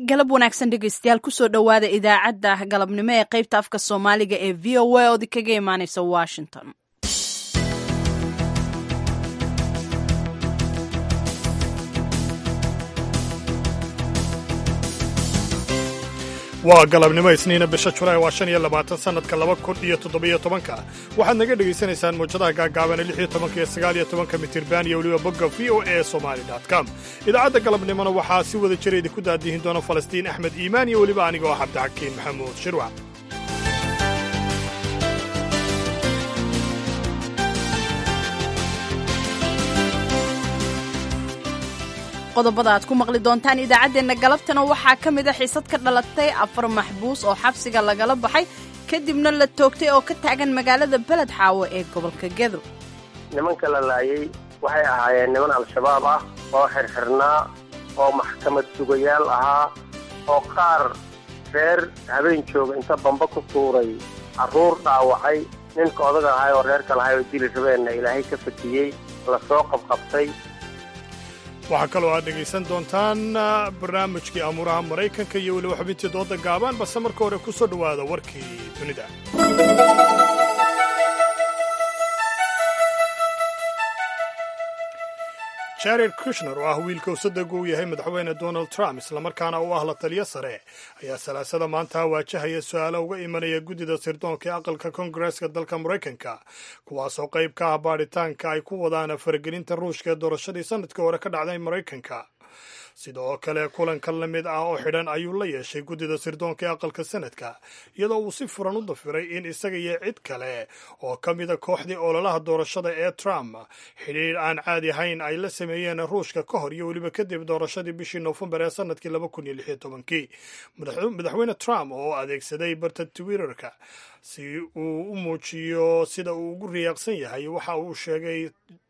galab wanaagsan dhegeystayaal kusoo dhowaada idaacadda galabnimo ee qaybta afka soomaaliga ee v o a oodi kaga imaaneysa washington waa galabnimo isniina bisha julaay waa shan iyo labaatan sannadka laba kun iyo toddobiyo tobanka waxaad naga dhegaysanaysaan muwjadaha gaagaaban ee lix iyo tobanka iyo sagaal iyo tobanka mitirban iyo weliba bogga v o e somali com idaacadda galabnimona waxaa si wada jira idinku daadihin doona falastiin axmed iimaan iyo weliba aniga oo cabdixakiin maxamuud shirwac qodobada aad ku maqli doontaan idaacaddeenna galabtana waxaa ka mid a xiisad ka dhalatay afar maxbuus oo xabsiga lagala baxay kadibna la toogtay oo ka taagan magaalada beled xaawo ee gobolka gedo nimanka la laayay waxay ahaayeen niman al-shabaab ah oo xirxirnaa oo maxkamad sugayaal ahaa oo qaar reer habeen jooga inta bamba ku tuuray carruur dhaawacay ninka odaga ahay oo reerka lahay oo dili rabeenna ilaahay ka fatiyey la soo qabqabtay waxaa kaloo aad dhegaysan doontaan barnaamijkii amuuraha maraykanka iyo weliba xubintii dooda gaabaan balse marka hore ku soo dhowaada warkii dunida jared kushner oo ah wiilka usadegu uu yahay madaxweyne donald trump islamarkaana u ah la taliyo sare ayaa salaasada maanta waajahaya su-aalo uga imanaya guddida sirdoonka ee aqalka kongareska dalka maraykanka kuwaasoo qayb ka ah baadhitaanka ay ku wadaan faragelinta ruushka ee doorashadii sanadkii hore ka dhacday maraykanka sidoo kale kulanka la mid ah oo xidhan ayuu la yeeshay guddida sirdoonka ee aqalka sanadka iyadoo uu si furan u dafiray in isaga iyo cid kale oo ka mida kooxdii ololaha doorashada ee trump xidhiir aan caadi ahayn ay la sameeyeen ruushka ka hor iyo weliba kadib doorashadii bishii noofembar ee sanadkii laba kun iyo lix iyo tobankii madaxweyne trump oo adeegsaday barta twitterka si uu u muujiyo sida uu ugu riyaaqsan yahay waxa uu sheegay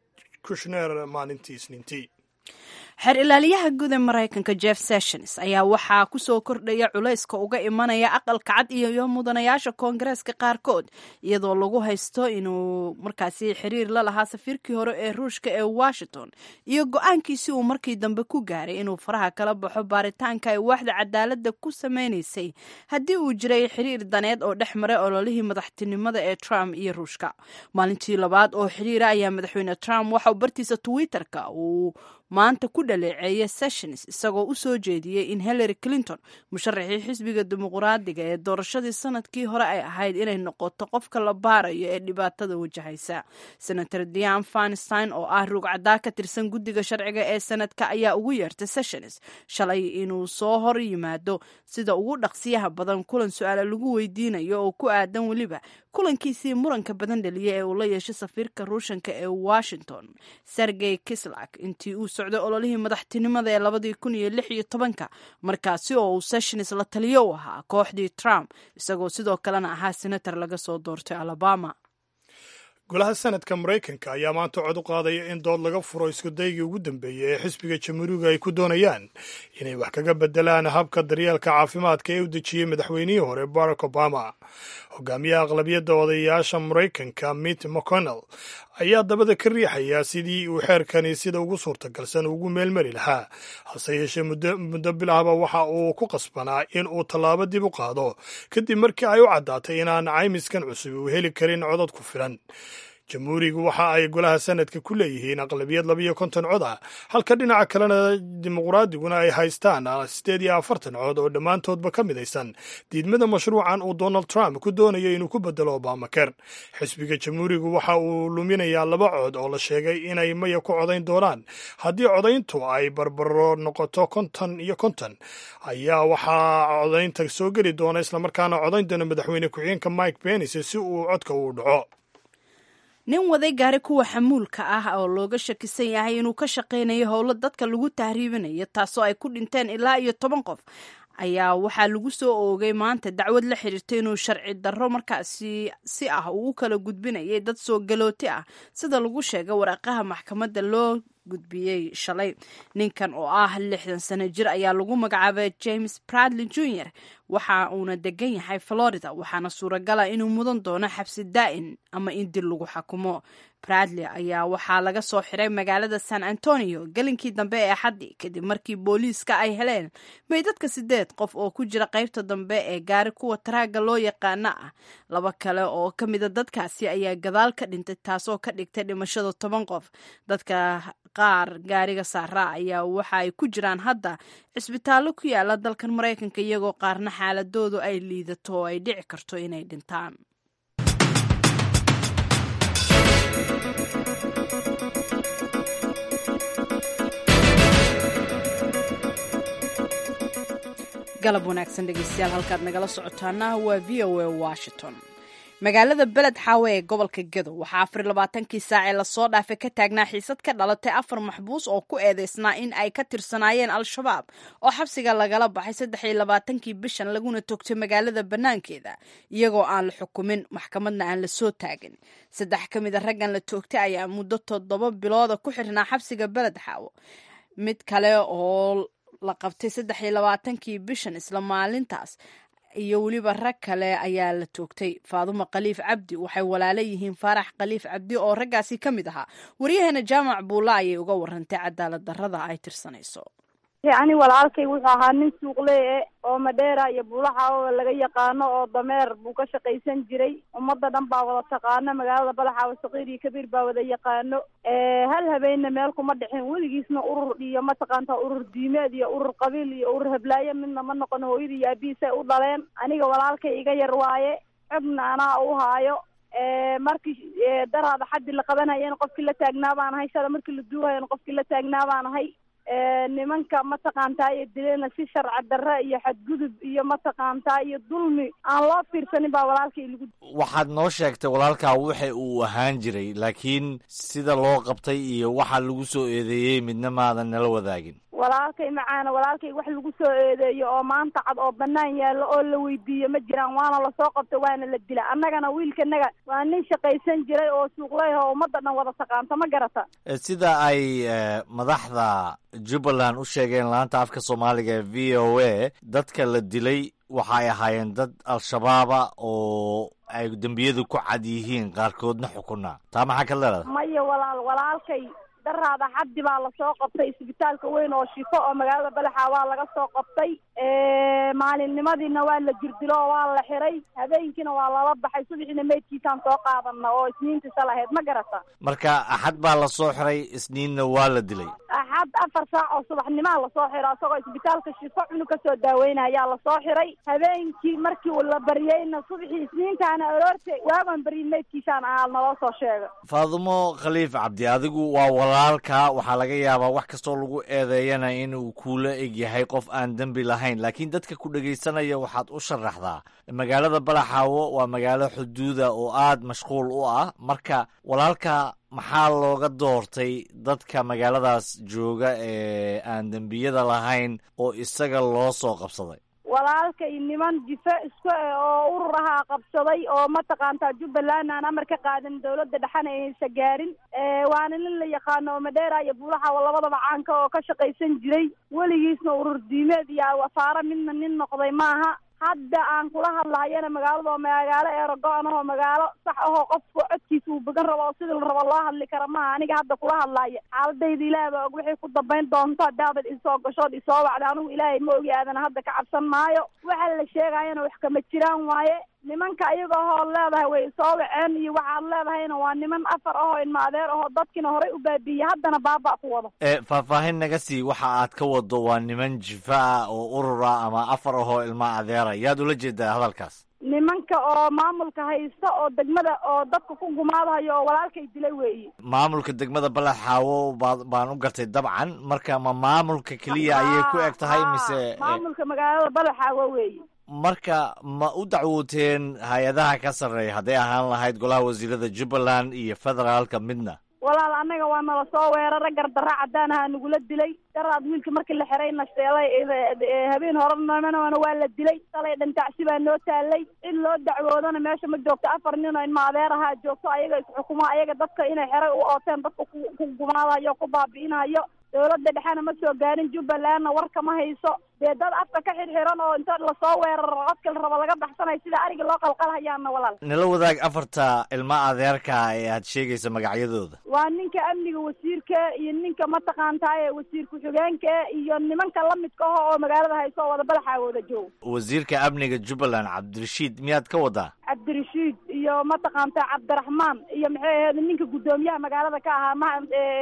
kushner maalintii isniintii xeer ilaaliyaha guud ee maraykanka jeff sessions ayaa waxaa kusoo kordhaya culayska uga imanaya aqalka cad iyo mudanayaasha koongareeska qaarkood iyadoo lagu haysto inuu markaasi xiriir la lahaa safiirkii hore ee ruushka ee washington iyo go-aankiisi uu markii dambe ku gaaray inuu faraha kala baxo baaritaanka ay waaxda cadaaladda ku sameynaysay haddii uu jiray xiriir daneed oo dhex maray ololihii madaxtinimada ee trump iyo ruushka maalintii labaad oo xiriira ayaa madaxweyne trump waxauu bartiisa twitterka uu maanta ku dhaleeceeyay sessions isagoo u soo jeediyey in hillary clinton musharaxii xisbiga dimuqraadiga ee doorashadii sanadkii hore ay ahayd inay noqoto qofka la baarayo ee dhibaatada wajahaysa senator dian fanstein oo ah ruugcadaa ka tirsan guddiga sharciga ee sanadka ayaa ugu yeertay sessions shalay inuu soo hor yimaado sida ugu dhaqsiyaha badan kulan su-aala lagu weydiinayo oo ku aadan weliba kulankiisii muranka badan dhaliya ee uu la yeeshay safiirka ruushanka ee washington sergey kislak intii uu socday ololihii madaxtinimada ee labadii kun iyo lix iyo tobanka markaasi oo uu sessions la taliyo u ahaa kooxdii trump isagoo sidoo kalena ahaa senator laga soo doortay alabama golaha sanadka maraykanka ayaa maanta cod u qaadaya in dood laga furo iskudaygii ugu dambeeyey ee xisbiga jamhuuriga ay ku doonayaan inay wax kaga bedelaan habka daryeelka caafimaadka ee u dejiyey madaxweynihii hore barack obama hogaamiyaha aqlabiyadda odayaasha maraykanka mitt mcconnell ayaa dabada ka riixaya sidii uu xeerkani sida ugu suurtagalsan ugu meelmari lahaa hase yeeshee muddo bilahba waxa uu ku qasbanaa in uu tallaabo dib u qaado kadib markii ay u caddaatay inaan caymiskan cusub uu heli karin codad ku filan jamhuurigu waxa ay golaha sanadka ku leeyihiin aqlabiyad labiyo konton cod ah halka dhinaca kalena dimuqraadiguna ay haystaan sideed iyo afartan cod oo dhammaantoodba ka midaysan diidmada mashruucan uu donald trump ku doonayo inuu ku bedelo obamaker xisbiga jamhuurigu waxa uu luminayaa laba cod oo la sheegay inay maya ku codayn doonaan haddii codayntu ay barbaro noqoto konton iyo konton ayaa waxaa codaynta soo geli doona islamarkaana codayn doona madaxweyne ku-xigeenka mike pence si uu codka uu dhaco nin waday gaari kuwa xamuulka ah oo looga shakisan yahay inuu ka shaqaynayo howlo dadka lagu tahriibinayo taasoo ay ku dhinteen ilaa iyo toban qof ayaa waxaa lagu soo oogay maanta dacwad la xiriirta inuu sharci darro markaasi si ah uu u kala gudbinayay dad soo galooti ah sida lagu sheegay waraaqaha maxkamadda loo gudbiyey shalay ninkan oo ah lixdan sano jir ayaa lagu magacaabay james bradley jr waxa uuna degan yahay florida waxaana suuragala inuu mudan doono xabsi daa'in ama in dil lagu xakumo bradley ayaa waxaa laga soo xiray magaalada san antonio gelinkii dambe ee axaddi kadib markii booliiska ay heleen meydadka sideed qof oo ku jira qaybta dambe ee gaari kuwa taraaga loo yaqaana ah laba kale oo ka mida dadkaasi ayaa gadaal ka dhintay taasoo ka dhigtay dhimashada toban qof dadka qaar gaariga saaraa ayaa waxa ay ku jiraan hadda cisbitaallo ku yaala dalkan maraykanka iyagoo qaarna xaaladoodu ay liidato oo ay dhici karto inay dhintaan galab wanaagsan dhegeystayaal halkaad nagala socotaana waa v o a washington magaalada beled xaawe ee gobolka gedo waxaa afar labaatankii saac ee lasoo dhaafay ka taagnaa xiisad ka dhalatay afar maxbuus oo ku eedeysnaa in ay ka tirsanaayeen al-shabaab oo xabsiga lagala baxay saddex iyo labaatankii bishan laguna togtay magaalada bannaankeeda iyagoo aan la xukumin maxkamadna aan la soo taagin saddex ka mid a raggan la toogtay ayaa muddo toddoba bilooda ku xirnaa xabsiga beled xaawo mid kale oo la qabtay saddex iyo labaatankii bishan isla maalintaas iyo weliba rag kale ayaa la toogtay faadumo khaliif cabdi waxay walaalo yihiin faarax khaliif cabdi oo raggaasi ka mid ahaa waryaheena jaamac buulla ayay uga warantay cadaalad darrada ay tirsanayso yacni walaalkay wuxuu ahaa nin suuqlee oo madheera iyo buulaxaawo laga yaqaano oo dameer buu ka shaqaysan jiray ummadda dhan baa wada taqaano magaalada badaxaawo saqiir iyo kabiir baa wada yaqaano hal habeenna meel kuma dhixin weligiisna urur iyo mataqaanta urur diimeed iyo urur qabiil iyo urur hablaayo midna ma noqon hooyada iyo aabihiisay u dhaleen aniga walaalkay iga yar waaye codna anaa u haayo markii daraada xaddi la qabanayana qofkii la taagnaa baan ahay shada markii la duuhayana qofkii la taagnaa baan ahay nimanka mataqaantaa iyo dileena si sharci darre iyo xadgudub iyo mataqaantaa iyo dulmi aan loo fiirsanin baa walaalkay lagu waxaad noo sheegtay walaalkaa waxa uu ahaan jiray laakiin sida loo qabtay iyo waxa lagu soo eedeeyey midna maadan nala wadaagin walaalkay macaana walaalkay wax lagu soo eedeeyo oo maanta cad oo banaan yaallo oo la weydiiyo ma jiraan waana lasoo qabta waana la dila annagana wiilkanaga waa nin shaqaysan jiray oo suuqleyh oo ummadda dhan wada taqaanta ma garata sida ay madaxda jubbaland u sheegeen laanta afka soomaaliga ee v o a dadka la dilay waxa ay ahaayeen dad al-shabaaba oo ay dembiyadu ku cad yihiin qaarkoodna xukunaa taa maxaa ka leedahay maya walaal walaalkay daraada xaddi baa lasoo qabtay isbitaalka weyn oo shifo oo magaalada badaxa waa laga soo qabtay maalinimadiina waa la jirdilo oo waa la xiray habeenkiina waa lala baxay subaxiina meydkiisaan soo qaadana oo isniintiisa lahayd ma garata marka axad baa lasoo xiray isniinna waa la dilay axad afar saac oo subaxnimaa lasoo xiro isagoo isbitaalka shifo cunug kasoo daaweynaya ayaa lasoo xiray habeenkii markii la baryeyna subaxii isniintaana aroorta waagaan baryi meydkiisaan ahaa naloo soo sheega faadumo khaliif cabdi adigu waa walaalka waxaa laga yaabaa wax kastoo lagu eedeeyana inuu kuula eg yahay qof aan dembi lahayn laakiin dadka ku dhegaysanaya waxaad u sharaxdaa magaalada balaxaawo waa magaalo xuduuda oo aad mashquul u ah marka walaalka maxaa looga doortay dadka magaaladaas jooga ee aan dembiyada lahayn oo isaga loo soo qabsaday walaalkay niman jife isku eh oo urur ahaa qabsaday oo mataqaantaa jubbaland aan amar ka qaadan dawladda dhexana aysa gaarin waana nin la yaqaano oo madheera iyo buulaxawa labadaba caanka oo ka shaqaysan jiray weligiisna urur diimeed iyo wasaare midna nin noqday maaha hadda aan kula hadlahayana magaalada oo magaalo eerago-an ahoo magaalo sax ahoo qofku codkiisa uu began rabo oo sidii la rabo loo hadli kara maaha aniga hadda kula hadlaya xaaladayda ilaah baa og waxay ku dambayn doonto haddaabad isoo gashood isoo wacda anigu ilaahay ma ogi aadana hadda ka cabsan maayo waxa la sheegayana wax kama jiraan waaye nimanka ayaga ahoo leedahay way soo waceen iyo waxaad leedahayna waa niman afar ahoo ilma adeer ahoo dadkiina horey u baabiiyey haddana baaba ku wado e faahfaahin naga sii waxa aad ka wado waa niman jifa ah oo urur ah ama afar ahoo ilma adeera yaad ula jeedaa hadalkaas nimanka oo maamulka haysta oo degmada oo dadka ku gumaadahayo oo walaalkay dilay weeye maamulka degmada baled xaawo baa baan u gartay dabcan marka ma maamulka keliya ayay ku eg tahay mise maamulka magaalada baled xaawo weeye marka ma u dacwooteen hay-adaha ka sarreeya hadday ahaan lahayd golaha wasiirada jubbaland iyo federaalka midna walaal annaga waa nala soo weerara gardarra cadaan ahaa nagula dilay daraad wiilka markii la xiray nashteelay habeen horenamana waa la dilay salay dhantacsi baa noo taalay in loo dacwoodana meesha ma joogto afar nin oo ilma adeer ahaa joogto ayaga isxukumo ayaga dadka inay xeray u ooteen dadka ku gumaadayo ku baabi'inayo dawladda dhexena ma soo gaarin jubbalandna warka ma hayso dee dad afka ka xirxiran oo inta lasoo weeraro codka la rabo laga baxsanayo sida ariga loo qalqalhayaana walaal nala wadaag afarta ilma adeerka ee aad sheegaysa magacyadooda waa ninka amniga wasiirka iyo ninka mataqaantaaye wasiir ku-xigeenka iyo nimanka lamidka ah oo magaalada hayso oo wada balaxa wada jooga wasiirka amniga jubbaland cabdirashiid miyaad ka wadaa cabdirashiid iyo mataqaanta cabdiraxmaan iyo maxay ahayd ninka guddoomiyaha magaalada ka ahaa ma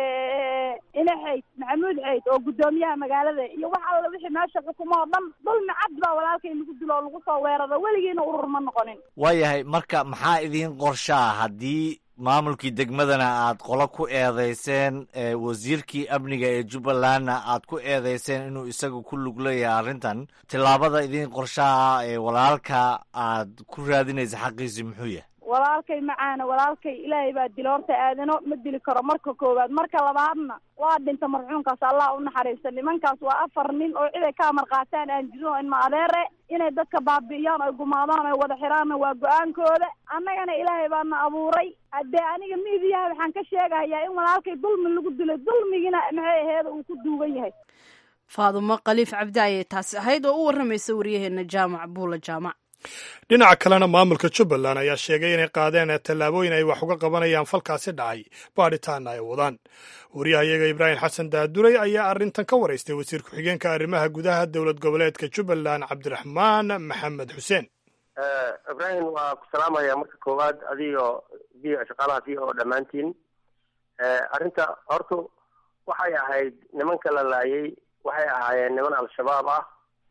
ina xayd maxamuud xayd oo guddoomiyaha magaalada iyo wax alla wixii meesha xukumo oo dhan dulmi cad baa walaalkay lagu dilo oo lagu soo weeraro weligiina urur ma noqonin waayahay marka maxaa idiin qorshaa haddii maamulkii degmadana aad qolo ku eedeyseen wasiirkii amniga ee jubbalandna aad ku eedeyseen inuu isaga ku lug leeyahay arrintan tillaabada idiin qorshaha ee walaalka aad ku raadinaysa xaqiisii muxuu yahay walaalkay macaana walaalkay ilaahay baa dila horta aadano ma dili karo marka koowaad marka labaadna waa dhinta marxuumkaas allah u naxariista nimankaas waa afar nin oo cid ay ka amar qaataan aan jirin oo ilma adeere inay dadka baabi'iyaan oy gumaadaan oy wada xiraanna waa go-aankooda annagana ilaahay baana abuuray haddee aniga miidiyaha waxaan ka sheegahayaa in walaalkay dulmi lagu dilay dulmigina maxay aheeda uu ku duugan yahay faadumo khaliif cabdi ayay taasi ahayd oo u warramaysa waryaheena jaamac buula jaamac dhinaca kalena maamulka jubbaland ayaa sheegay inay qaadeen tallaabooyin ay wax uga qabanayaan falkaasi dhacay baadhitaana ay wadaan wariyahayaga ibraahim xasan daaduray ayaa arrintan ka waraystay wasiir ku-xigeenka arrimaha gudaha dowlad goboleedka jubbaland cabdiraxmaan maxamed xuseen ibraahim waa ku salaamaya marka koowaad adigoo v shaqaalaha v o dhammaantiin arrinta horta waxay ahayd nimanka la laayay waxay ahaayeen niman al-shabaab ah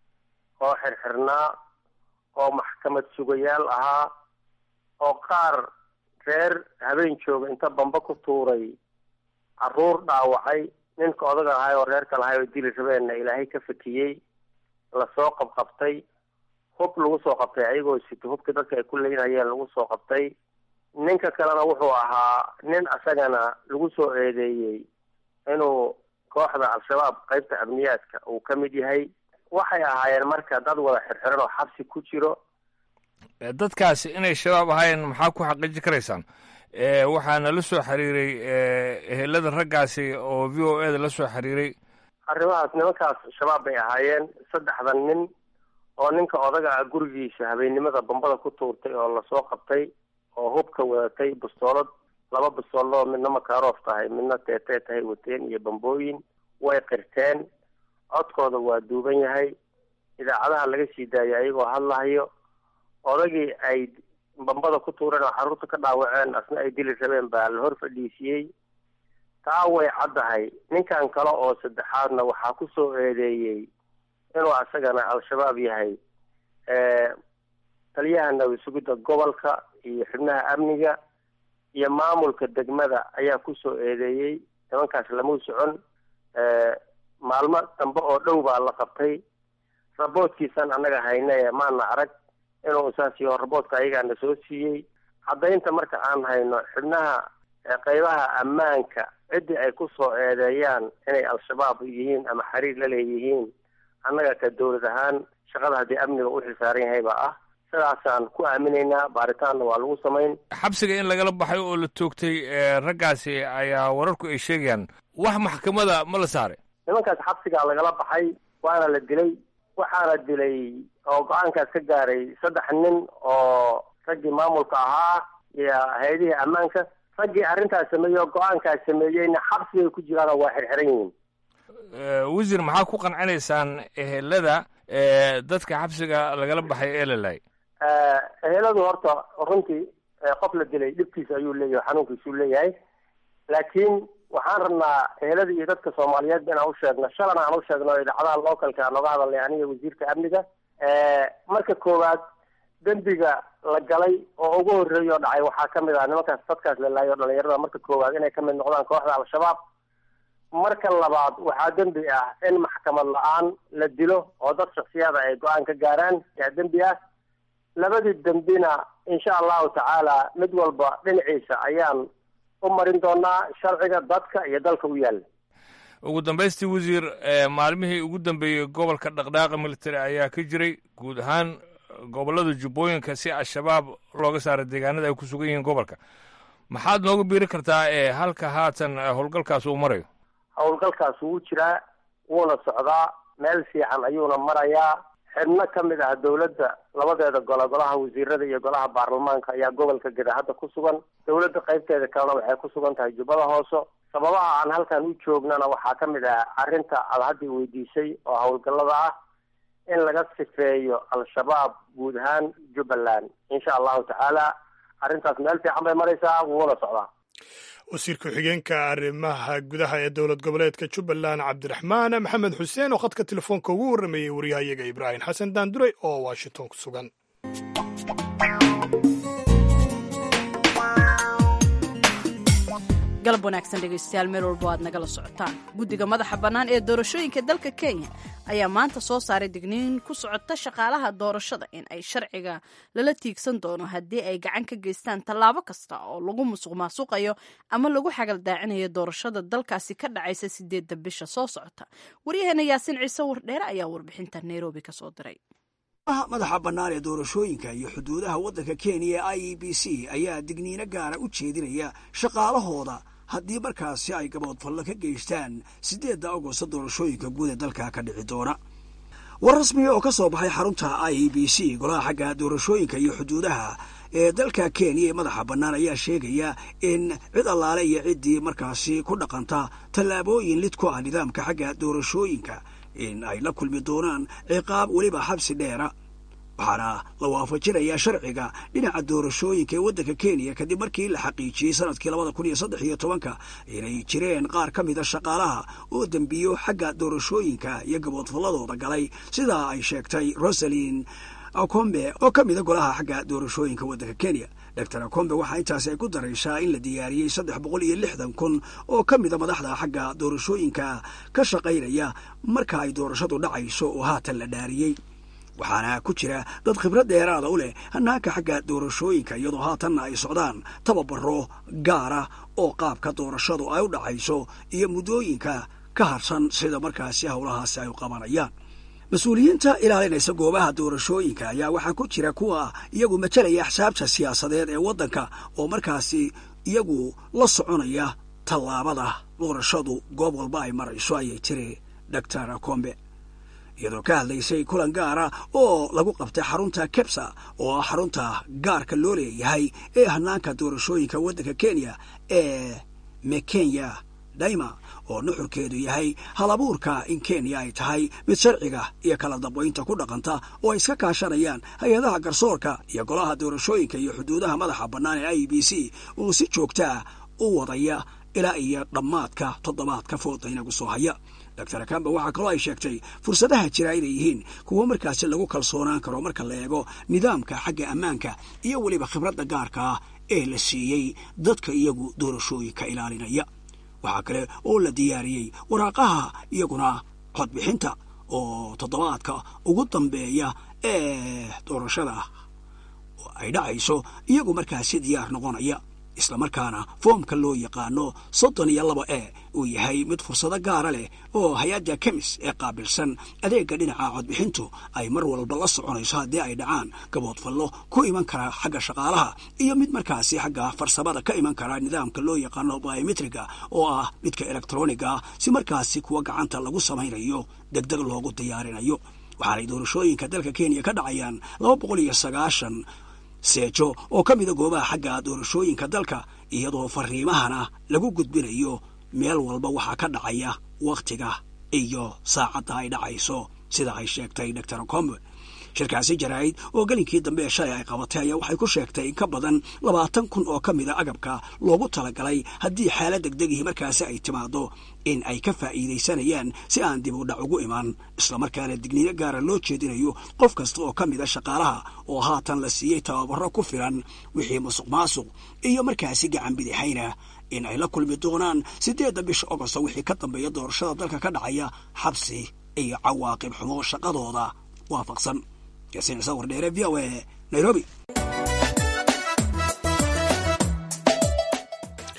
oo xirxirnaa oo maxkamad sugayaal ahaa oo qaar reer habeen jooga inta bamba ku tuuray caruur dhaawacay ninka odaga ahay oo reerka lahay oo dili rabeenna ilaahay ka fakiyey lasoo qabqabtay hub lagu soo qabtay ayagoo sito hubka dadka ay ku leynayeen lagu soo qabtay ninka kalena wuxuu ahaa nin asagana lagu soo eedeeyey inuu kooxda al-shabaab qaybta amniyaadka uu ka mid yahay waxay ahaayeen marka dad wada xirxiran oo xabsi ku jiro dadkaasi inay shabaab ahaayeen maxaa ku xaqiiji karaysaan waxaana la soo xiriiray ehelada raggaasi oo v o e da la soo xiriiray arrimahaas nimankaas shabaab bay ahaayeen saddexdan nin oo ninka odaga ah gurigiisa habeennimada bambada ku tuurtay oo lasoo qabtay oo hubka wadatay bustoolad laba bustooloo midna makaarof tahay midna teetee tahay wateen iyo bambooyin way qirteen codkooda waa duuban yahay idaacadaha laga sii daayay ayagoo hadlahayo odagii ay bambada ku tuureen oo xaruurta ka dhaawaceen asna ay dili rabeen baa la hor fadhiisiyey taa way caddahay ninkan kale oo saddexaadna waxaa ku soo eedeeyey inuu asagana al-shabaab yahay taliyaha nabad sugidda gobolka iyo xubnaha amniga iyo maamulka degmada ayaa ku soo eedeeyey nimankaas lamau socon maalmo dambe oo dhow baa la qabtay raboodkiisan annaga hayne maana arag inuu saas yaho raboodka ayagaana soo siiyey caddaynta marka aan hayno xubnaha qeybaha ammaanka ciddii ay ku soo eedeeyaan inay al-shabaab yihiin ama xiriir la leeyihiin annaga ka dowlad ahaan shaqada haddii amniga u xilsaaran yahay baa ah sidaasaan ku aaminaynaa baaritaanna waa lagu samayn xabsiga in lagala baxay oo la toogtay raggaasi ayaa wararku ay sheegayaan wax maxkamada ma la saaray nimankaas xabsigaa lagala baxay waana la dilay waxaana dilay oo go-aankaas ka gaaray saddex nin oo raggii maamulka ahaa iyo hay-adihii ammaanka raggii arrintaas sameeyey oo go-aankaas sameeyeyna xabsigay ku jiraanoo waa xirxiran yihiin wasiir maxaa ku qancinaysaan ehelada dadka xabsiga lagala baxay ee la laayay eheladu horta runtii qof la dilay dhibkiisa ayuu leeyahay xanuunkiisuu leeyahay laakiin waxaan rabnaa ehelada iyo dadka soomaaliyeed inaan u sheegno shalana aan u sheegno idaacadaha localka aan nooga hadalnay aniga wasiirka amniga marka koowaad dembiga la galay oo ugu horreeya oo dhacay waxaa kamid ah nimankaas dadkaas la laayay oo dhalinyarada marka koowaad inay kamid noqdaan kooxda al-shabaab marka labaad waxaa dembi ah in maxkamad la-aan la dilo oo dad shaksiyada ay go-aan ka gaaraan yaa dembi ah labadii dembina insha allahu tacaala mid walba dhinaciisa ayaan u marin doonaa sharciga dadka iyo dalka u yaalla ugu dambaystii wasiir maalmihii ugu dambeeyey gobolka dhaqdhaaqa military ayaa ka jiray guud ahaan gobollada jubbooyinka si al-shabaab looga saaro deegaanada ay ku sugan yihiin gobolka maxaad nooga biiri kartaa ee halka haatan howlgalkaas uu marayo howlgalkaas wuu jiraa wuuna socdaa meel fiican ayuuna marayaa xibno ka mid ah dowladda labadeeda gole golaha wasiirada iyo golaha baarlamaanka ayaa gobolka geda hadda ku sugan dowladda qaybteeda kalena waxay ku sugan tahay jubbada hooso sababaha aan halkan u joognana waxaa ka mid ah arrinta aad haddii weydiisay oo howlgallada ah in laga sifeeyo al-shabaab guud ahaan jubbaland insha allahu tacaala arrintaas meel fiican bay maraysaa wuuna socdaa wasiir ku-xigeenka arrimaha gudaha ee dowlad goboleedka jubbaland cabdiraxmaan maxamed xuseen oo khadka telefoonka ugu warrameeyey waryahayaga ibraahim xasan daanduray oo washington ku sugan galab wanaagsan dhegaystayaal meel walbo aad nagala socotaan guddiga madaxa bannaan ee doorashooyinka dalka kenya ayaa maanta soo saaray digniin ku socota shaqaalaha doorashada in ay sharciga lala tiigsan doono haddii ay gacan ka geystaan tallaabo kasta oo lagu musuq maasuqayo ama lagu xagaldaacinayo doorashada dalkaasi ka dhacaysa sideedda bisha soo socota waryaheena yaasiin ciise wardheere ayaa warbixinta nairobi ka soo diray madaxa bannaan ee doorashooyinka iyo xuduudaha waddanka kenya ee i e b c ayaa digniino gaara u jeedinaya shaqaalahooda haddii markaasi ay gaboodfallo ka geystaan siddeedda agosto doorashooyinka guud ee dalka ka dhici doona war rasmiga oo ka soo baxay xarunta i e b c golaha xagga doorashooyinka iyo xuduudaha ee dalka kenya ee madaxa bannaan ayaa sheegaya in cid allaale iyo ciddii markaasi ku dhaqanta tallaabooyin lid ku ah nidaamka xagga doorashooyinka in ay la kulmi doonaan ciqaab weliba xabsi dheera waxaana la waafajinayaa sharciga dhinaca doorashooyinka ee waddanka kenya kadib markii la xaqiijiyey sanadkii labada kun iyo saddex iyo tobanka inay jireen qaar ka mida shaqaalaha oo dembiyo xagga doorashooyinka iyo gaboodfalladooda galay sidaa ay sheegtay rosalin akombe oo ka mida golaha xagga doorashooyinka waddanka kenya doctor akombe waxaa intaasi ay ku daraysaa in la diyaariyey saddex boqol iyo lixdan kun oo ka mida madaxda xagga doorashooyinka ka shaqaynaya marka ay doorashadu dhacayso oo haatan la dhaariyey waxaana ku jira dad khibrad dheeraada u leh hanaanka xagga doorashooyinka iyadoo haatanna ay socdaan tababaro gaara oo qaabka doorashadu ay u dhacayso iyo muddooyinka ka harsan sida markaasi howlahaasi ay u qabanayaan mas-uuliyiinta ilaalinaysa goobaha doorashooyinka ayaa waxaa ku jira kuwa iyagu matalaya axsaabta siyaasadeed ee waddanka oo markaasi iyagu la soconaya tallaabada doorashadu goob walba ay marayso ayay tiri doctor combe iyadoo ka hadlaysay kulan gaara oo lagu qabtay xarunta kebsa oo ah xarunta gaarka loo leeyahay ee hanaanka doorashooyinka waddanka kenya ee mekenya daima oo nuxurkeedu yahay halabuurka in kenya ay tahay mid sharciga iyo kala dambaynta ku dhaqanta oo ay iska kaashanayaan hay-adaha garsoorka iyo golaha doorashooyinka iyo xuduudaha madaxa bannaan ee i b c oo si joogtaa u wadaya ilaa iyo dhammaadka toddobaadka fooda inagu soo haya doctor kamba waxaa kaloo ay sheegtay fursadaha jira inay yihiin kuwo markaasi lagu kalsoonaan karo marka la eego nidaamka xagga ammaanka iyo weliba khibradda gaarka ah ee la siiyey dadka iyagu doorashooyinka ilaalinaya waxaa kale oo la diyaariyey waraaqaha iyaguna codbixinta oo toddobaadka ugu dambeeya ee doorashada ay dhacayso iyagu markaasi diyaar noqonaya islamarkaana foomka loo yaqaano soddon iyo laba e uu yahay mid fursado gaara leh oo hay-adda kemis ee qaabilsan adeegga dhinaca codbixintu ay mar walba la soconayso haddii ay dhacaan gaboodfallo ku iman kara xagga shaqaalaha iyo mid markaasi xagga farsamada ka iman kara nidaamka loo yaqaano biometriga oo ah midka elektroniga ah si markaasi kuwa gacanta lagu samaynayo degdeg loogu diyaarinayo waxaanay doorashooyinka dalka kenya ka dhacayaan laba boqol iyo sagaashan seejo oo ka mida goobaha xagga doorashooyinka dalka iyadoo fariimahana lagu gudbinayo meel walba waxaa ka dhacaya wakhtiga iyo saacadda ay dhacayso sida ay sheegtay doctor combe shirkaasi jaraa'id oo gelinkii dambe ee shalay ay qabatay ayaa waxay ku sheegtay in ka badan labaatan kun oo ka mida agabka loogu talagalay haddii xaalad degdegihii markaasi ay timaado in ay ka faa'iidaysanayaan si aan dib u dhac ugu iman islamarkaana digniino gaara loo jeedinayo qof kasta oo ka mida shaqaalaha oo haatan la siiyey tababaro ku filan wixii musuq maasuq iyo markaasi gacan bidixayna in ay la kulmi doonaan siddeedda bisha ogosto wixii ka dambeeya doorashada dalka ka dhacaya xabsi iyo cawaaqib xumo shaqadooda waafaqsan yaasiin ciise wardheere v o e nairobi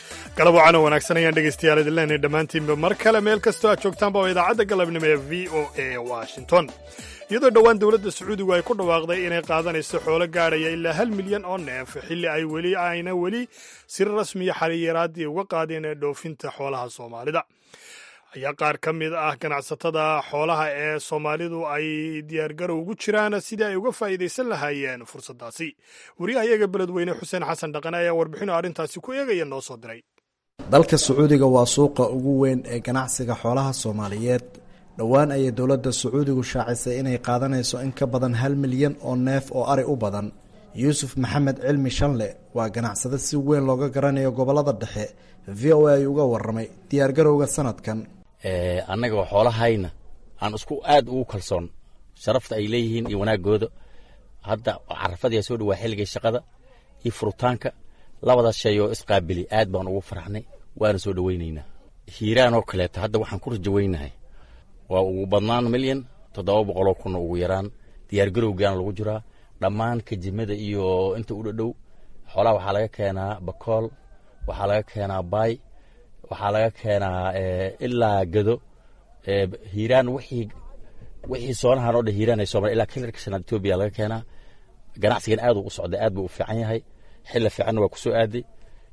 galab wacan oo wanaagsan ayaan dhegaystayaal idin leenahay dhammaantiinba mar kale meel kastoo aad joogtaanba oo idaacadda galabnimo ee v o a washington iyadoo dhowaan dowladda sacuudigu ay ku dhawaaqday inay qaadanayso xoolo gaadhaya ilaa hal milyan oo neef xilli ay weli ayna weli si rasmiya xariiraaddii uga qaadeen ee dhoofinta xoolaha soomaalida ayaa qaar ka mid ah ganacsatada xoolaha ee soomaalidu ay diyaargarow ugu jiraan sidii ay uga faa'iidaysan lahaayeen fursaddaasi wariyaha iyaga beledweyne xuseen xasan dhaqane ayaa warbixino arrintaasi ku eegaya noo soo diray dalka sacuudiga waa suuqa ugu weyn ee ganacsiga xoolaha soomaaliyeed dhowaan ayay dowladda sacuudigu shaacisay inay qaadanayso in ka badan hal milyan oo neef oo ari u badan yuusuf maxamed cilmi shanle waa ganacsade si weyn looga garanayo gobollada dhexe v o a ay uga warramay diyaargarowga sanadkan annagoo xoolahayna aan isku aad ugu kalsoon sharafta ay leeyihiin iyo wanaagooda hadda carafadii soo dhawaa xilligii shaqada iyo furitaanka labadaas shay oo isqaabili aad baan ugu faraxnay waana soo dhawaynaynaa hiiraan oo kaleeto hadda waxaan ku rajawaynahay waa ugu badnaan milyan toddoba boqoloo kunna ugu yaraan diyaargarowgaana lagu jiraa dhammaan kajimada iyo inta u dhadhow xoolaha waxaa laga keenaa bakool waxaa laga keenaa baay waxaa laga keenaa ilaa gado hiiraan wixii wixii soonahan oo dhan hiiraan ay soo ilaa kilarka shanaad etoobiya laga keenaa ganacsigan aad u socday aad buu u fiican yahay xilla fiicanna waa ku soo aaday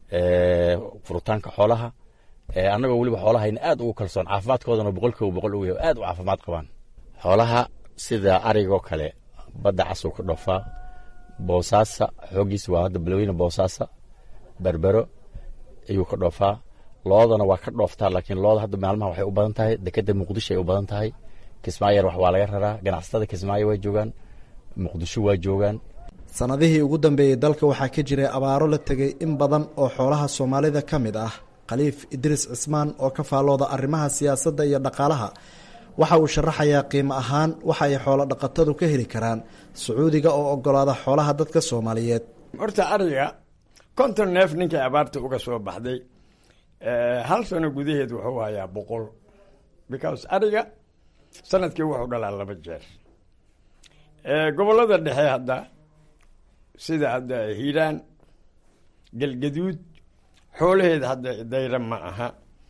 furitaanka xoolaha annagoo weliba xoolahayna aad ugu kalsoon caafimaadkoodana boqolkiiba boqol u yahay aad u caafimaad qabaan xoolaha sida arigoo kale badda casuu ka dhoofaa boosaasa xooggiisa waa hadda balweyne boosaasa berbero ayuu ka dhoofaa loodana waa ka dhooftaa laakiin looda hadda maalmaha waxay u badan tahay dekeda muqdisho ay u badan tahay kismaayo wax waa laga raraa ganacsatada kismaayo waa joogaan muqdisho waa joogaan sannadihii ugu dambeeyey dalka waxaa ka jiray abaaro la tegay in badan oo xoolaha soomaalida ka mid ah khaliif idriis cismaan oo ka faallooda arrimaha siyaasadda iyo dhaqaalaha waxa uu sharaxayaa qiimo ahaan waxa ay xoolo dhaqatadu ka heli karaan sacuudiga oo ogolaada xoolaha dadka soomaaliyeed horta ariga konton neef ninkii abaarta uga soo baxday hal sano gudaheed wuxuu hayaa boqol because ariga sanadkii wuxuu dhalaa laba jeer gobollada dhexe hadda sida hadda hiiraan galgaduud xoolaheeda hadda dayra ma aha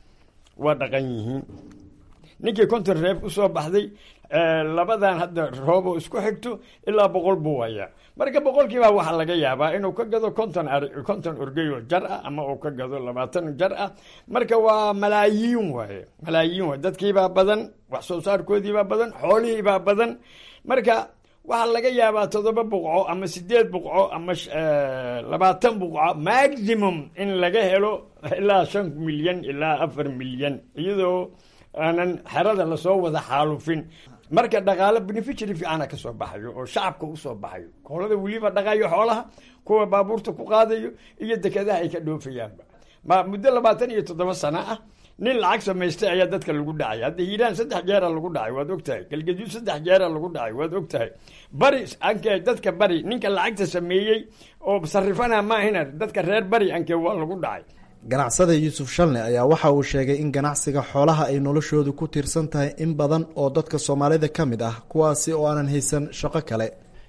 waa dhaqan yihiin ninkii konton reef usoo baxday labadan hadda rooboo isku xigto ilaa boqol buu hayaa marka boqolkiibaa waxaa laga yaabaa inuu ka gado konton ari konton orgeyoo jar ah ama uu ka gado labaatan jar ah marka waa malaayiin waaye malaayiin waaye dadkiibaa badan wax soo saarkoodiibaa badan xoolihiibaa badan marka waxaa laga yaabaa toddoba buqco ama sideed buqco ama labaatan buqco maximum in laga helo ilaa shan milyan ilaa afar milyan iyadoo aanan xerada lasoo wada xaalufin marka dhaqaalo beneficiary fiicana ka soo baxayo oo shacabka usoo baxayo koolada weliba dhaqayo xoolaha kuwa baabuurta ku qaadayo iyo dekedaha ay ka dhoofayaanba ma muddo labaatan iyo toddoba sano ah nin lacag samaystay ayaa dadka lagu dhacay hadda hiiraan saddex jeera lagu dhacay waad ogtahay galgaduud saddex jeera lagu dhacay waad ogtahay bari anke dadka bari ninka lacagta sameeyey oo sarifana maahina dadka reer bari anke waa lagu dhacay ganacsada yuusuf shalne ayaa waxa uu sheegay in ganacsiga xoolaha ay noloshoodu ku tiirsan tahay in badan oo dadka soomaalida ka mid ah kuwaasi oo aanan haysan shaqo kale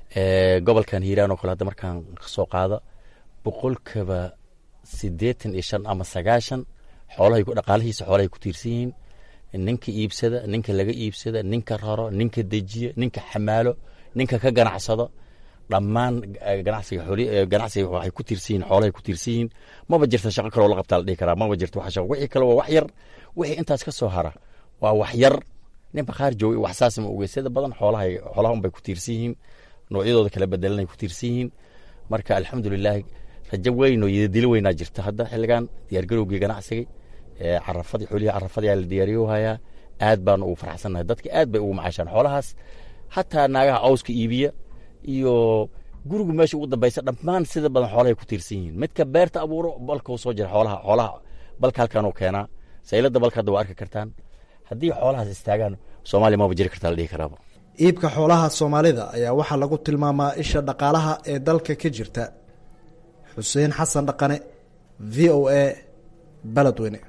gobolkan hiiraan oo kale hadda markaan kasoo qaado boqolkiiba siddeetan iyo shan ama sagaashan xoolahay dhaqaalihiisa xoolahay ku tiirsan yihiin ninka iibsada ninka laga iibsada ninka raro ninka dejiya ninka xamaalo ninka ka ganacsado dhammaan ganacsiga xooli ganacsiga waxay ku tiirsan yihiin xoolahay ku tiirsan yihiin maba jirta shaqo kaloo la qabtaa la dhihi karaa maba jirto wax shaqo wixii kale waa wax yar wixii intaas ka soo hara waa wax yar nin bakhaar joogay wax saas ma ogeyn sida badan xoolahay xoolaha unbay ku tiirsan yihiin noocyadooda kala bedelanay ku tiirsan yihiin marka alxamdulilaahi rajo weyn oo yidadilo weynaa jirta hadda xilligan diyaargarowgii ganacsigay carafadii xoolihii carafadii la diyaariyo hayaa aad baanu ugu farxsannahay dadka aad bay ugu macaashaan xoolahaas hataa naagaha cawska iibiya iyo gurigu meesha ugu dambaysa dhammaan sida badan xoolahay ku tiirsan yihiin midka beerta abuuro balka soo jira xoolaha xoolaha balka halkanuu keenaa saylada balka hadda waa arki kartaan haddii xoolahaas istaagaan soomaaliya maba jiri kartaa la dhihi karaaba iibka xoolaha soomaalida ayaa waxaa lagu tilmaamaa isha dhaqaalaha ee dalka ka jirta xuseen xasan dhaqane v o a baledweyne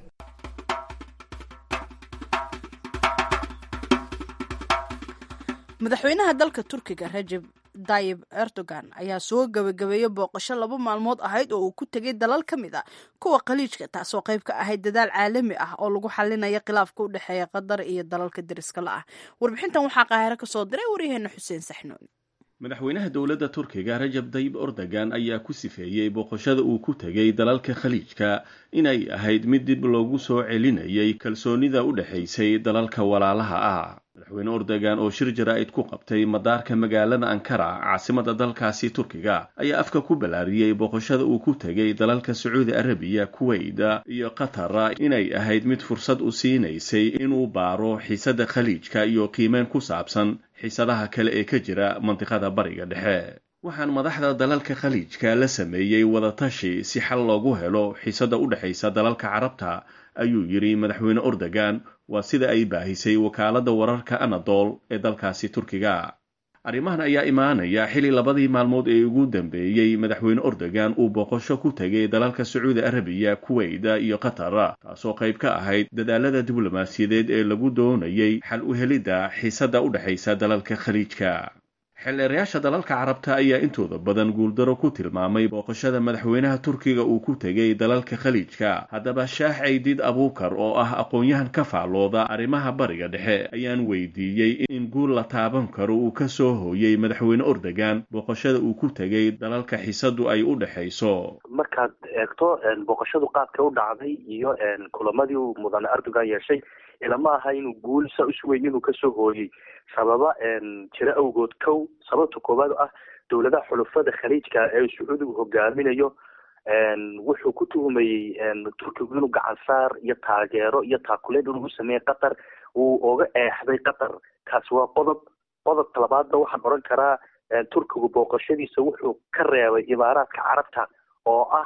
madaxweynaha dalka turkiga rajeb dayib erdogan ayaa soo gabagabeeyey booqasho laba maalmood ahayd oo uu ku tegay dalal ka mid a kuwa khaliijka taasoo qayb ka ahayd dadaal caalami ah oo lagu xalinaya khilaafka u dhexeeya qatar iyo dalalka deriska la ah warbixintan waxaa qaahiro ka soo diray waryaheena xuseen saxnuun madaxweynaha dowladda turkiga rajab dayib erdogan ayaa ku sifeeyey booqashada uu ku tegay dalalka khaliijka inay ahayd mid dib loogu soo celinayay kalsoonida u dhexaysay dalalka walaalaha ah madaxweyne erdogan oo shir jaraa'id ku qabtay madaarka magaalada ankara caasimada dalkaasi turkiga ayaa afka ku ballaariyey booqashada uu ku tegay dalalka sacuudi arabiya kuweyda iyo qatar inay ahayd mid fursad u siinaysay inuu baaro xiisada khaliijka iyo qiimeyn ku saabsan xiisadaha kale ee ka jira mandiqada bariga dhexe waxaan madaxda dalalka khaliijka la sameeyey wadatashi si xal loogu helo xiisada u dhexaysa dalalka carabta ayuu yidhi madaxweyne erdogan waa sida ay baahisay wakaaladda wararka anadol ee dalkaasi turkiga arrimahan ayaa imaanaya xili labadii maalmood ee ugu dambeeyey madaxweyne erdogan uu booqasho ku tegay dalalka sacuudi arabiya kuweyda iyo qatar taasoo qayb ka ahayd dadaalada diblomaasiyadeed ee lagu doonayay xal u helidda xiisadda u dhexaysa dalalka khaliijka xildheerayaasha dalalka carabta ayaa intooda badan guuldaro ku tilmaamay booqashada madaxweynaha turkiga uu ku tegay dalalka khaliijka haddaba shaax caydiid abuukar oo ah aqoon-yahan ka faallooda arrimaha bariga dhexe ayaan weydiiyey in guul la taaban karo uu ka soo hooyey madaxweyne erdogan booqashada uu ku tegay dalalka xisadu ay u dhexayso markaad eegto booqashadu qaabka u dhacday iyo kulamadii uu mudane erdogan yeeshay ilama aha inuu guul sa usweyn inuu kasoo hooyey sababa jiro awgood kow sababta koowaad ah dowladaha xulufada khaliijka ee sacuudigu hogaaminayo wuxuu ku tuhumayey turkigu inuu gacansaar iyo taageero iyo taakuleed inuu u sameeyey qatar uu oga eexday qatar kaasi waa qodob qodobka labaadna waxaan odhan karaa turkigu booqashadiisa wuxuu ka reebay imaaraadka carabta oo ah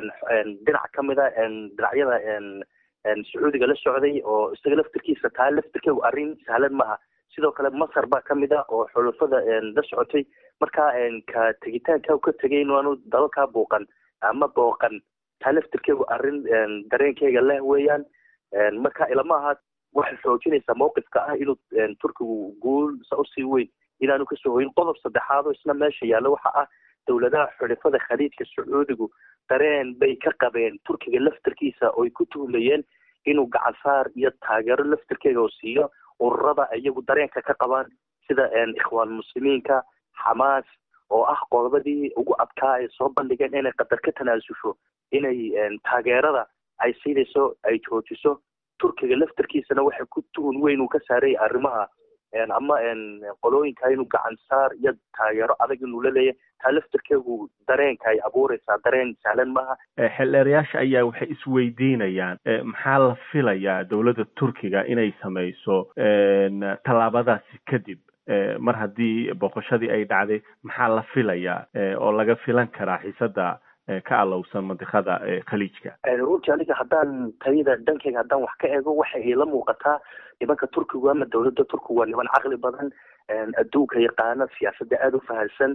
dhinac kamid a dhinacyada sacuudiga la socday oo isaga laftirkiisa taa laftirkeegu arrin sahlan maaha sidoo kale masar baa kamid ah oo xulufada la socotay marka ka tegitaanka ka tegay inaanu dalalkaa buuqan ama booqan taa laftirkeegu arrin dareenkeyga leh weeyaan marka ilama aha waxay xoojinaysaa mawqifka ah inuu turkigu guul sa usii weyn inaanu kasoo hoyin qodob saddexaad oo isna meesha yaalla waxa ah dowladaha xulifada khaliijka sacuudigu dareen bay ka qabeen turkiga laftirkiisa ooy ku tuhmayeen inuu gacansaar iyo taageero laftirkeega oo siiyo ururada iyagu dareenka ka qabaan sida ikhwaan muslimiinka xamaas oo ah qodobadii ugu adkaa ay soo bandhigeen inay qatar ka tanaasusho inay taageerada ay siinayso ay joojiso turkiga laftirkiisana waxay ku tuhun weyn uu ka saarayay arrimaha ama qolooyinka inuu gacansaar iyo taageero adag inuu la leeyahy taa laftirkeegu dareenka ay abuureysaa dareen sahlan maaha xildheerayaasha ayaa waxay isweydiinayaan maxaa la filayaa dowladda turkiga inay sameyso tallaabadaasi kadib mar haddii boqoshadii ay dhacday maxaa la filayaa oo laga filan karaa xiisada ka alowsan mandiqada khaliijka runtii aniga haddaan tayada dhankeyga haddaan wax ka eego waxa ila muuqataa nimanka turkigu ama dowladda turkigu waa niman caqli badan adduunka yaqaana siyaasadda aada u fahansan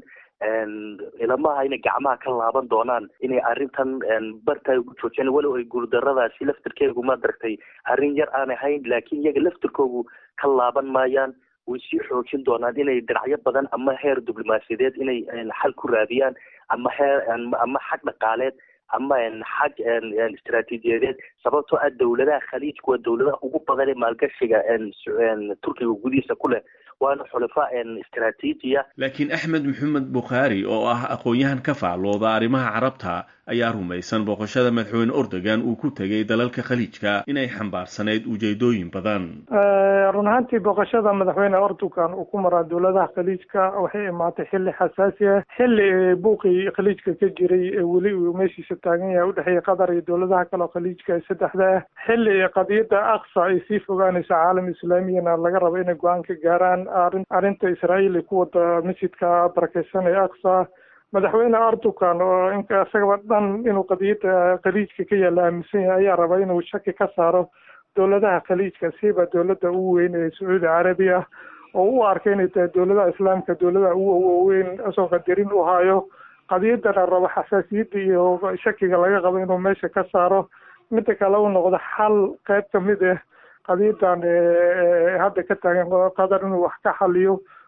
ilamaha inay gacmaha ka laaban doonaan inay arrintan barta ugu joojiyaan walow ay guuldaradaasi laftirkeegu ma daragtay arrin yar aan ahayn laakiin iyaga laftirkoogu ka laaban maayaan way sii xoojin doonaan inay dhinacyo badan ama heer diblomaasiyadeed inay xal ku raadiyaan ama heer ama xag dhaqaaleed ama xag istaraatiijiyadeed sababtoo ah dowladaha khaliijku waa dowladaha ugu badan ee maalgashiga turkiga gudihiisa ku leh waana xulifa istaraatiijiya laakiin axmed maxamed bukhaari oo ah aqoon-yahan ka faallooda arrimaha carabta ayaa rumaysan booqashada madaxweyne erdogan uu ku tegay dalalka khaliijka inay xambaarsanayd ujeedooyin badan run ahaantii booqashada madaxweyne erdogan uu ku maraa dowladaha khaliijka waxay imaatay xilli xasaasi ah xilli buuqii khaliijka ka jiray ee weli uu meeshiisa taagan yahay udhexeeya qatar iyo dowladaha kale oo khaliijka ee saddexda ah xilli qadiyadda aqsa ay sii fogaanayso caalam islaamiyana laga rabo inay go-aan ka gaaraan arrinta israa'iil ay ku wada masjidka barakeysan ee aqsa madaxweyne erdogan oo inka isagaba dhan inuu qadiyadda khaliijka ka yaalla aaminsan yahay ayaa raba inuu shaki ka saaro dowladaha khaliijka siiba dowladda ugu weyn ee sacuudi carabiya oo u arkay inay tahay dowladaha islaamka dowladaha ugu waaweyn isagoo qadarin u hayo qadiyaddana rabo xasaasiyadda iyo shakiga laga qabo inuu meesha ka saaro midda kale u noqdo xal qayb kamid ah qadiyadan hadda ka taagan qatar inuu wax ka xaliyo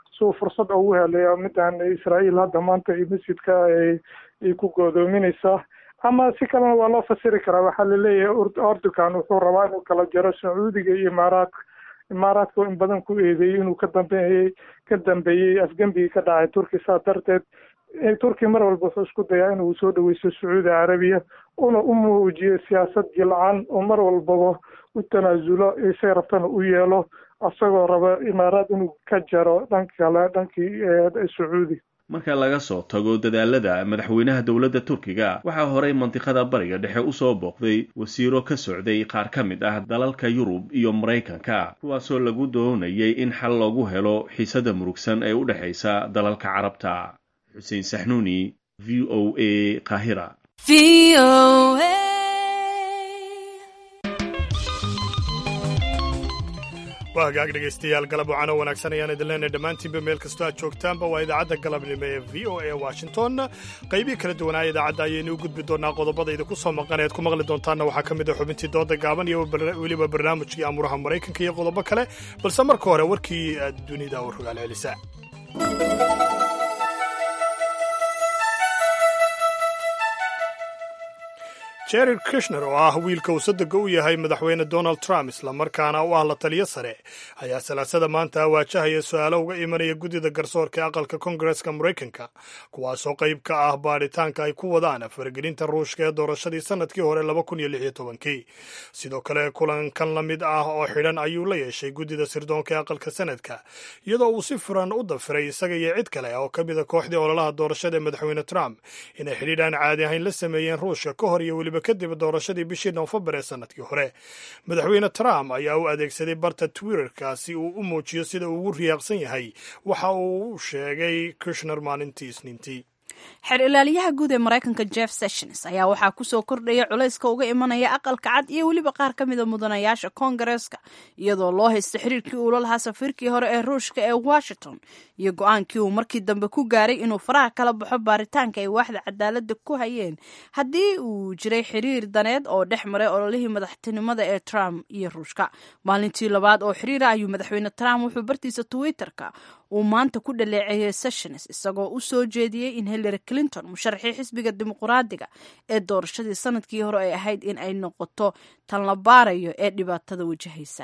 si uu fursad ugu helay midaan israa'iil hadda maanta iyo masjidka ay ku goodoominaysaa ama si kalena waa loo fasiri karaa waxaa laleeyahay erdogan wuxuu rabaa inuu kala jaro sacuudiga iyo imaaraadka imaaraadka in badan ku eedeeyey inuu ka dambeeyey ka dambeeyey afgembigii ka dhacay turki saa darteed turki mar walba wuxuu isku dayaa inuu soo dhaweysto sacuudi carabiya una u muujiyo siyaasad jilcan oo mar walbaba u tanaasulo say rabtana u yeelo isagoo raba imaaraad inuu ka jaro dhanka kale dhankii sacuudi marka laga soo tago dadaalada madaxweynaha dowladda turkiga waxaa horey mandiqada bariga dhexe usoo booqday wasiiro ka socday qaar ka mid ah dalalka yurub iyo maraykanka kuwaasoo lagu doonayay in xal loogu helo xiisada murugsan ee u dhexaysa dalalka carabta xuseen saxnuuni v o a qaahira waa hagaag dhegaystayaal galab wacano wanaagsan ayaan idin leenahay dhammaantiinba meel kastoo aad joogtaanba waa idaacadda galabnimo ee v o a washington qaybihii kala duwanaa idaacadda ayaynu u gudbi doonaa qodobada idinku soo maqan ead ku maqli doontaanna waxaa ka mid ah xubintii dooda gaaban iyo weliba barnaamijkii amuraha maraykanka iyo qodobo kale balse marka hore warkii dunida u rogaal celisa jared kushner oo ah wiilka uu sadega u yahay madaxweyne donald trump islamarkaana u ah la taliyo sare ayaa salaasada maanta waajahaya su-aalo uga imanaya guddida garsoorka aqalka kongareska maraykanka kuwaasoo qayb ka ah baadhitaanka ay ku wadaan faragelinta ruushka ee doorashadii sanadkii hore kii sidoo kale kulankan la mid ah oo xidhan ayuu la yeeshay guddida sirdoonka ee aqalka sanadka iyadoo uu si furan u dafiray isaga iyo cid kale oo ka mida kooxdii ololaha doorashada ee madaxweyne trump inay xidhiidhaan caadi ahayn la sameeyeen ruushka ka hor iyo weliba kadib doorashadii bishii noofembar ee sanadkii hore madaxweyne trump ayaa u adeegsaday barta twitterka si uu u muujiyo sida uu ugu riyaaqsan yahay waxa uu sheegay kushner maalintii isniintii xeer ilaaliyaha guud ee maraykanka jeff sessions ayaa waxaa kusoo kordhaya culayska uga imanaya aqalka cad iyo weliba qaar ka mida mudanayaasha koongareeska iyadoo loo haysta xiriirkii uula lahaa safiirkii hore ee ruushka ee washington iyo go-aankii uu markii dambe ku gaaray inuu faraha kala baxo baaritaanka ay waaxda cadaaladda ku hayeen haddii uu jiray xiriir daneed oo dhex maray ololihii madaxtinimada ee trump iyo ruushka maalintii labaad oo xiriira ayuu madaxweyne trump wuxuu bartiisa twitterka uu maanta ku dhaleeceeyey sessions isagoo u soo jeediyey in hillary clinton musharaxii xisbiga dimuqraadiga ee doorashadii sanadkii hore ay ahayd in ay noqoto tan la baarayo ee dhibaatada wajahaysa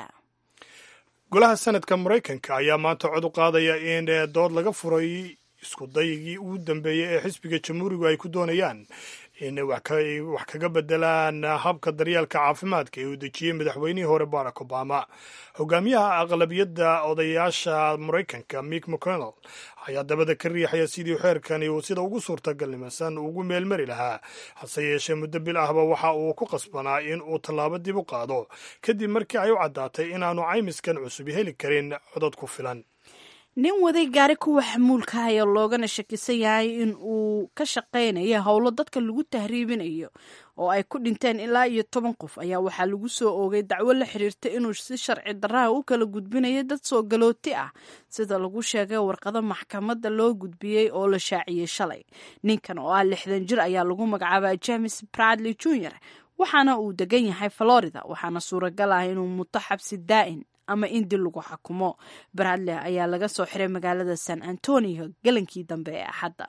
golaha sanadka maraykanka ayaa maanta cod u qaadaya in dood laga furay isku daygii ugu dambeeyey ee xisbiga jamhuurigu ay ku doonayaan in wax kaga bedelaan habka daryeelka caafimaadka ee uu dejiyey madaxweynihii hore barack obama hogaamiyaha aqlabiyadda odayaasha maraykanka mick mcconnell ayaa dabada ka riixaya sidii xeerkani uu sida ugu suurtagalnimasan ugu meelmari lahaa hase yeeshee muddo bil ahba waxa uu ku qasbanaa in uu tallaabo dib u qaado kadib markii ay u caddaatay inaanu caymiskan cusub heli karin codod ku filan nin waday gaari kuwa xamuulka ayaa loogana shakisan yahay in uu ka shaqaynayo howlo dadka lagu tahriibinayo oo ay ku dhinteen ilaa iyo toban qof ayaa waxaa lagu soo oogay dacwo la xiriirta inuu si sharci darraha u kala gudbinayo dad soo galooti ah sida lagu sheegay warqado maxkamadda loo gudbiyey oo la shaaciyey shalay ninkan oo ah lixdan jir ayaa lagu magacaabaa james bradley junior waxaana uu degan yahay florida waxaana suuragal ah inuu muto xabsi daa'in ama in dil lagu xakumo bradley ayaa laga soo xiray magaalada san antonio galankii dambe ee axadda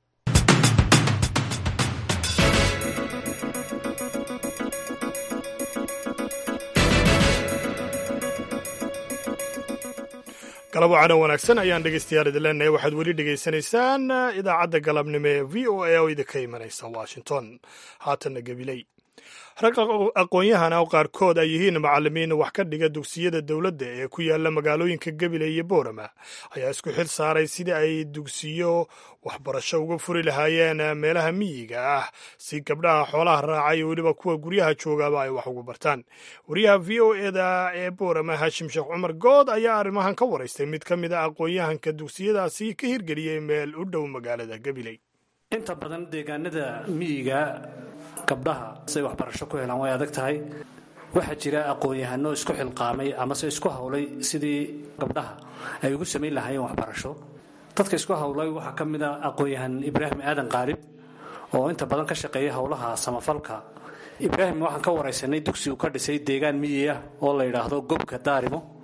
galab wacano wanaagsan ayaan dhegaystayaal idin leenahay waxaad weli dhegaysanaysaan idaacadda galabnimo ee v o a oo idinka imanaysa washington haatanna gabiley rag aqoon-yahana oo qaarkood ay yihiin macallimiin wax ka dhiga dugsiyada dowladda ee ku yaala magaalooyinka gabiley iyo boorama ayaa isku xil saaray sidii ay dugsiyo waxbarasho uga furi lahaayeen meelaha miyiga ah si gabdhaha xoolaha raaca iyo weliba kuwa guryaha joogaaba ay wax ugu bartaan wariyaha v o eda ee boorama haashim sheekh cumar good ayaa arrimahan ka waraystay mid ka mid a aqoon-yahanka dugsiyadaasi ka hirgeliyey meel u dhow magaalada gabiley inta badan deegaanada miyiga gabdhaha siay waxbarasho ku helaan way adag tahay waxaa jira aqoon-yahano isku xilqaamay amase isku hawlay sidii gabdhaha ay ugu samayn lahaayeen waxbarasho dadka isku hawlay waxaa ka mid a aqoon-yahan ibraahim aadan qaalib oo inta badan ka shaqeeya howlaha samafalka ibraahim waxaan ka waraysanay dugsi uu ka dhisay deegaan miyi ah oo la yidhaahdo gobka daarimo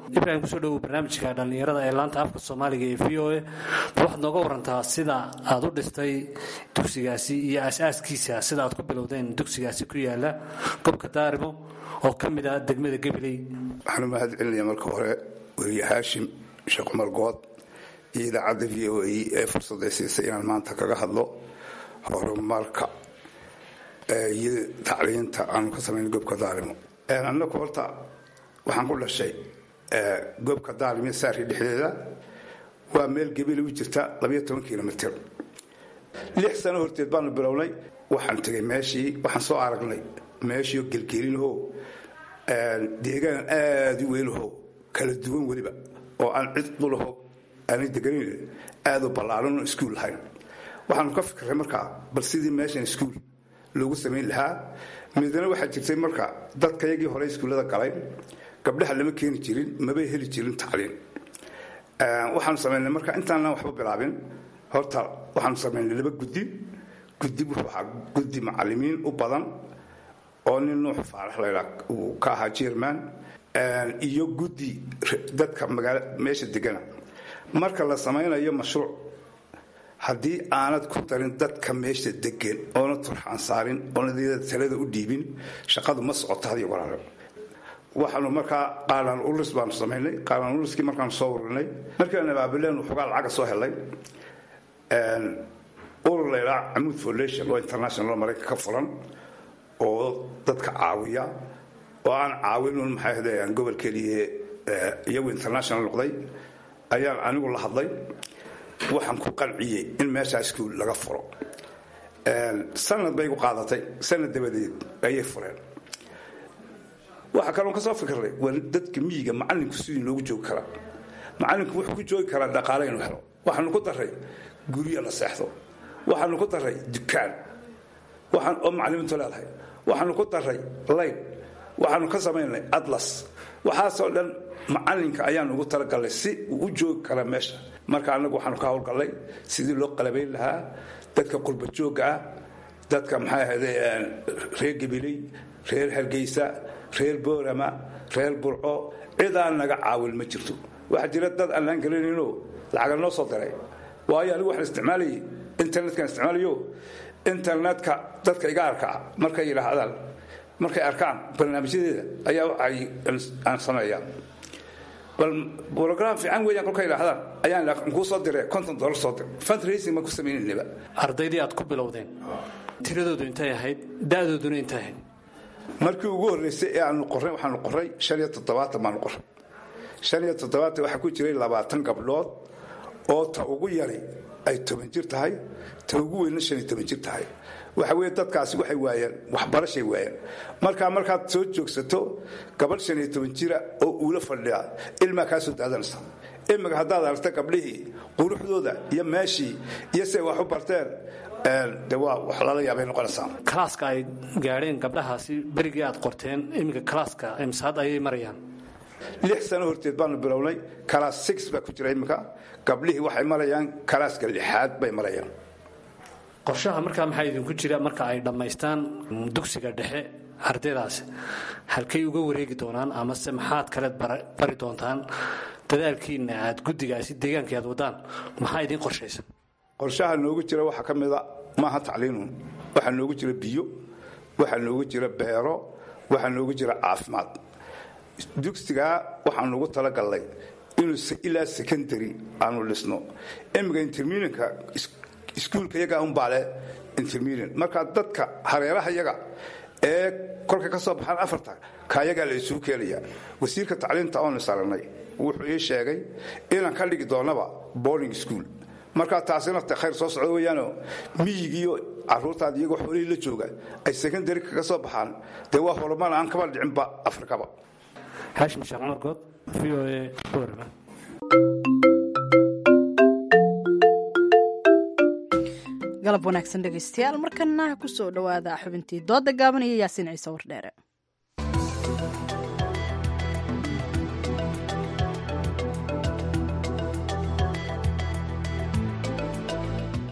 ibrahim kusoo dhowow barnaamijka dhallinyarada ee laanta afka soomaaliga ee v o a bal waxaad nooga warantaa sida aad u dhistay dugsigaasi iyo aas-aaskiisa sida aad ku bilowdeen dugsigaasi ku yaala gobka daarimo oo ka mid ah degmada gabiley waxaan u mahad celinaya marka hore weriye haashim sheekh cumar good iyo idaacadda v o a ee fursadda siisay inaan maanta kaga hadlo horumarka iyo tacliinta aanu ka samayna gobka daalimo annagu horta waxaan ku dhashay gobka daalimo saari dhexdeeda waa meel gebile u jirta labayo toban kilomitr lix sano horteed baanu bilownay waxaan tegay meeshii waxaan soo aragnay meeshiio gelgelinahoo deegaan aada u weynahoo kala duwan weliba oo aan cid dhulaho aanay deganin aada u ballaaranoo iskuul lahayn waxaanu ka fikray markaa bal sidii meeshan iskuul loogu samayn lahaa midna waxaa jirtay marka dadkayagii hore iskuullada galay gabdhaha lama keeni jirin mabay heli jirin tacliin waxaanu samaynay marka intaanaan waxba bilaabin horta waxaanu samaynay laba guddi guddi wuxuu ahaa guddi macalimiin u badan oo nin nuux faarax laydhaa uu ka ahaa jerman iyo guddi dadka magaala meesha degana marka la samaynayo mashruuc haddii aanad ku darin dadka meesha degan oona turxaan saarin oona talada u dhiibin shaqadu ma socoto hadiyo walaalo waxaanu markaa qaalaan ulis baanu samaynay qaalaan uliskii markaanu soo ururinay markaan abaabileen waxoogaa lacaga soo helay urur laydhaa camuud foundation oo international maraykan ka furan oo dadka caawiya oo aan caawinun maxay ahdeen gobol keliye iyagu international noqday ayaan anigu la hadlay waxaan ku qanciyey in meeshaa iskuul laga furo sanad bay gu qaadatay sanad dabadeed ayay fureen waxaa kaloon ka soo fikirnay waa dadka miyiga macalinku sidii loogu joogi karaa macalinku wuxuu ku joogi karaa dhaqaale inuu helo waxaanu ku daray guryo la seexdo waxaanu ku daray dukaan oo macalimiintu leedahay waxaanu ku daray layn waxaanu ka samaynay atlas waxaasoo dhan macalinka ayaan ugu talagalnay si uu u joogi kara meesha marka annagu waxaanu ka howlgallay sidii loo qalabayn lahaa dadka qurba joogga ah dadka maxay ahayde reer gabiley reer hargeysa reer boorama reer burco cidaan naga caawin ma jirto waxaa jira dad aanaan garanayno lacaga noo soo diray waayo anigu waxaan isticmaalayay internetkan isticmaalayo internetka dadka iga arkaa markay yidhaahdaan markay arkaan barnaamijyadeeda ayaa waxay aan sameeyaa bal brogram fiican weeyaan kolkay yidhaahdaan ayaan kuu soo diree konton dollar soo dir fundraising ma ku samaynayniba ardaydii aad ku bilowdeen tiradoodu intay ahayd da'dooduna intay ahayd markii ugu horreysay ee aanu qorray waxaanu qorray shan iyo toddobaatan baanu qorray shan iyo toddobaatan waxaa ku jiray labaatan gabdhood oo ta ugu yari ay toban jir tahay ta ugu weynna shan iyo toban jir tahay waxa weeye dadkaasi waxay waayeen waxbarashay waayeen markaa markaad soo joogsato gabadh shan iyo toban jira oo uula fadhiya ilmaa kaa soo daadanaysa imika haddaad aragta gabdhihii quruxdooda iyo meeshii iyo siay wax u barteen de waa wax lala yaabay noqonaysaa kalaaska ay gaadheen gabdhahaasi berigii aad qorteen iminka kalaaska imsaad ayay marayaan lix sano horteed baanu bilownay kalaas six baa ku jira iminka gabdhihii waxay marayaan kalaaska lixaad bay marayaan qorshaha markaa maxaa idinku jira marka ay dhammaystaan dugsiga dhexe ardaydaasi halkay uga wareegi doonaan amase maxaad kaleed bari doontaan dadaalkiina aad guddigaasi deegaankii aad wadaan maxaa idiin qorshaysan qorshaha noogu jira waxaa ka mida maaha tacliinun waxaa noogu jira biyo waxaa noogu jira beero waxaa noogu jira caafimaad dugsigaa waxaanu ugu talagalnay inuu ilaa secondary aanu dhisno imika intermedianka iskuulka yaga unbaale intermedian markaa dadka hareeraha yaga ee kolka ka soo baxaan afarta kaayagaa la isugu keenaya wasiirka tacliinta oonu saranay wuxuu ii sheegay inaan ka dhigi doonaba boarding school markaa taasina te khayr soo socdo weeyaano miyigiiyo caruurtaada iyagoo xoolihii la jooga ay secondary kaga soo baxaan dee waa horumar aan kaba dhicinba afrikaba haashim sheekh cumar good v o a boorama galab wanaagsan dhegaystayaal markana kusoo dhowaada xubintii dooda gaaban iyo yaasiin ciise wardheere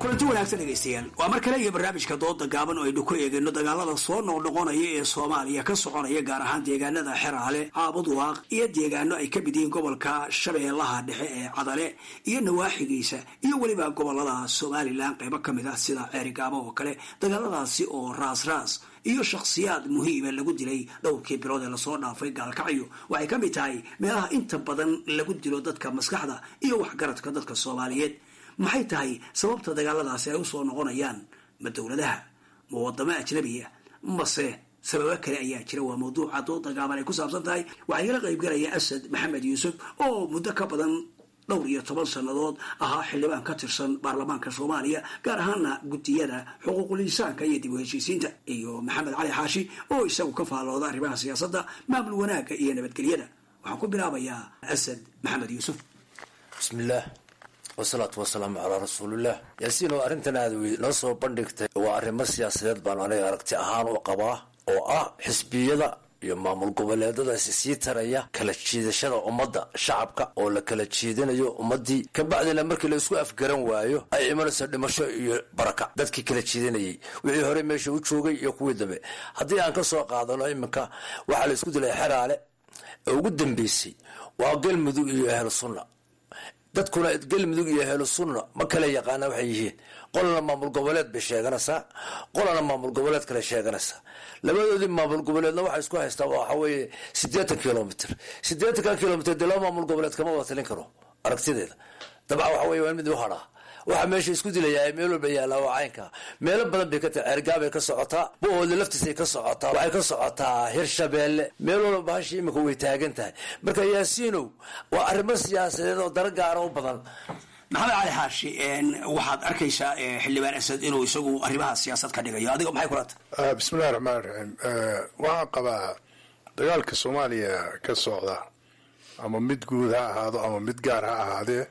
kulanti wanaagsan dhegaystayaal waa mar kale iyo barnaamijka dooda gaaban oo aynu ku eegayno dagaalada soo noqnoqonaya ee soomaaliya ka soconaya gaar ahaan deegaanada xeraale caabuduwaaq iyo deegaano ay ka mid yihiin gobolka shabeellaha dhexe ee cadale iyo nawaaxigiisa iyo weliba gobolada somalilan qaybo ka mid ah sida ceerigaabo oo kale dagaaladaasi oo raas raas iyo shakhsiyaad muhiima lagu dilay dhowrkii bilood ee lasoo dhaafay gaalkacyo waxay ka mid tahay meelaha inta badan lagu dilo dadka maskaxda iyo waxgaradka dadka soomaaliyeed maxay tahay sababta dagaaladaasi ay usoo noqonayaan ma dowladaha ma wadamo ajnabiya mase sababo kale ayaa jira waa mawduuca dooda gaaban ay ku saabsan tahay waxaa igala qaybgalaya asad maxamed yuusuf oo muddo ka badan dhowr iyo toban sannadood ahaa xildhibaan ka tirsan baarlamaanka soomaaliya gaar ahaana guddiyada xuquuqul insaanka iyo dib u heshiisiinta iyo maxamed cali xaashi oo isagu ka faallooda arrimaha siyaasadda maamul wanaagga iyo nabadgelyada waxaan ku bilaabayaa asad maxamed yuusuf bismillaah wasalaatu wasalaamu calaa rasuulillaah yaasiin oo arrintan aad noo soo bandhigtay waa arrimo siyaasadeed baan aniga aragti ahaan u qabaa oo ah xisbiyada iyo maamul goboleedadaasi sii taraya kala jiidashada ummadda shacabka oo la kala jiidanayo ummadii kabacdina markii la isku afgaran waayo ay imanayso dhimasho iyo baraka dadkii kala jiidanayay wixii hore meesha u joogay iyo kuwii dambe haddii aan ka soo qaadano iminka waxaa la isku dilay xeraale ee ugu dambeysay waa galmudug iyo ahlu sunna dadkuna galmudug iyo ahlu sunna ma kala yaqaana waxay yihiin qolana maamul goboleed bay sheeganaysaa qolana maamul goboleed kale sheeganaysaa labadoodii maamul goboleedna waxay isku haystaa waxa weeye siddeetan kilomitr siddeetanka kilomitr dee laba maamul goboleed kama wada talin karo aragtideeda dabcan waxa weye waa mid u hadhaa waxaa meesha isku dilayaa meel walba yaallaa waa caynka meelo badan bay ka tahay ceergaabay ka socotaa bohoodle laftiisay ka socotaa waxay ka socotaa hirshabeelle meel walba bahasha imika way taagan tahay marka yaasiinow waa arrimo siyaasadeed oo dara gaara u badan maxamed cali xaashi waxaad arkaysaa xildhibaan asad inuu isagu arrimaha siyaasad ka dhigayo adiga maxay kula tahay bismillahi raxmaan raxiim waxaan qabaa dagaalka soomaaliya ka socda ama mid guud ha ahaado ama mid gaar ha ahaadee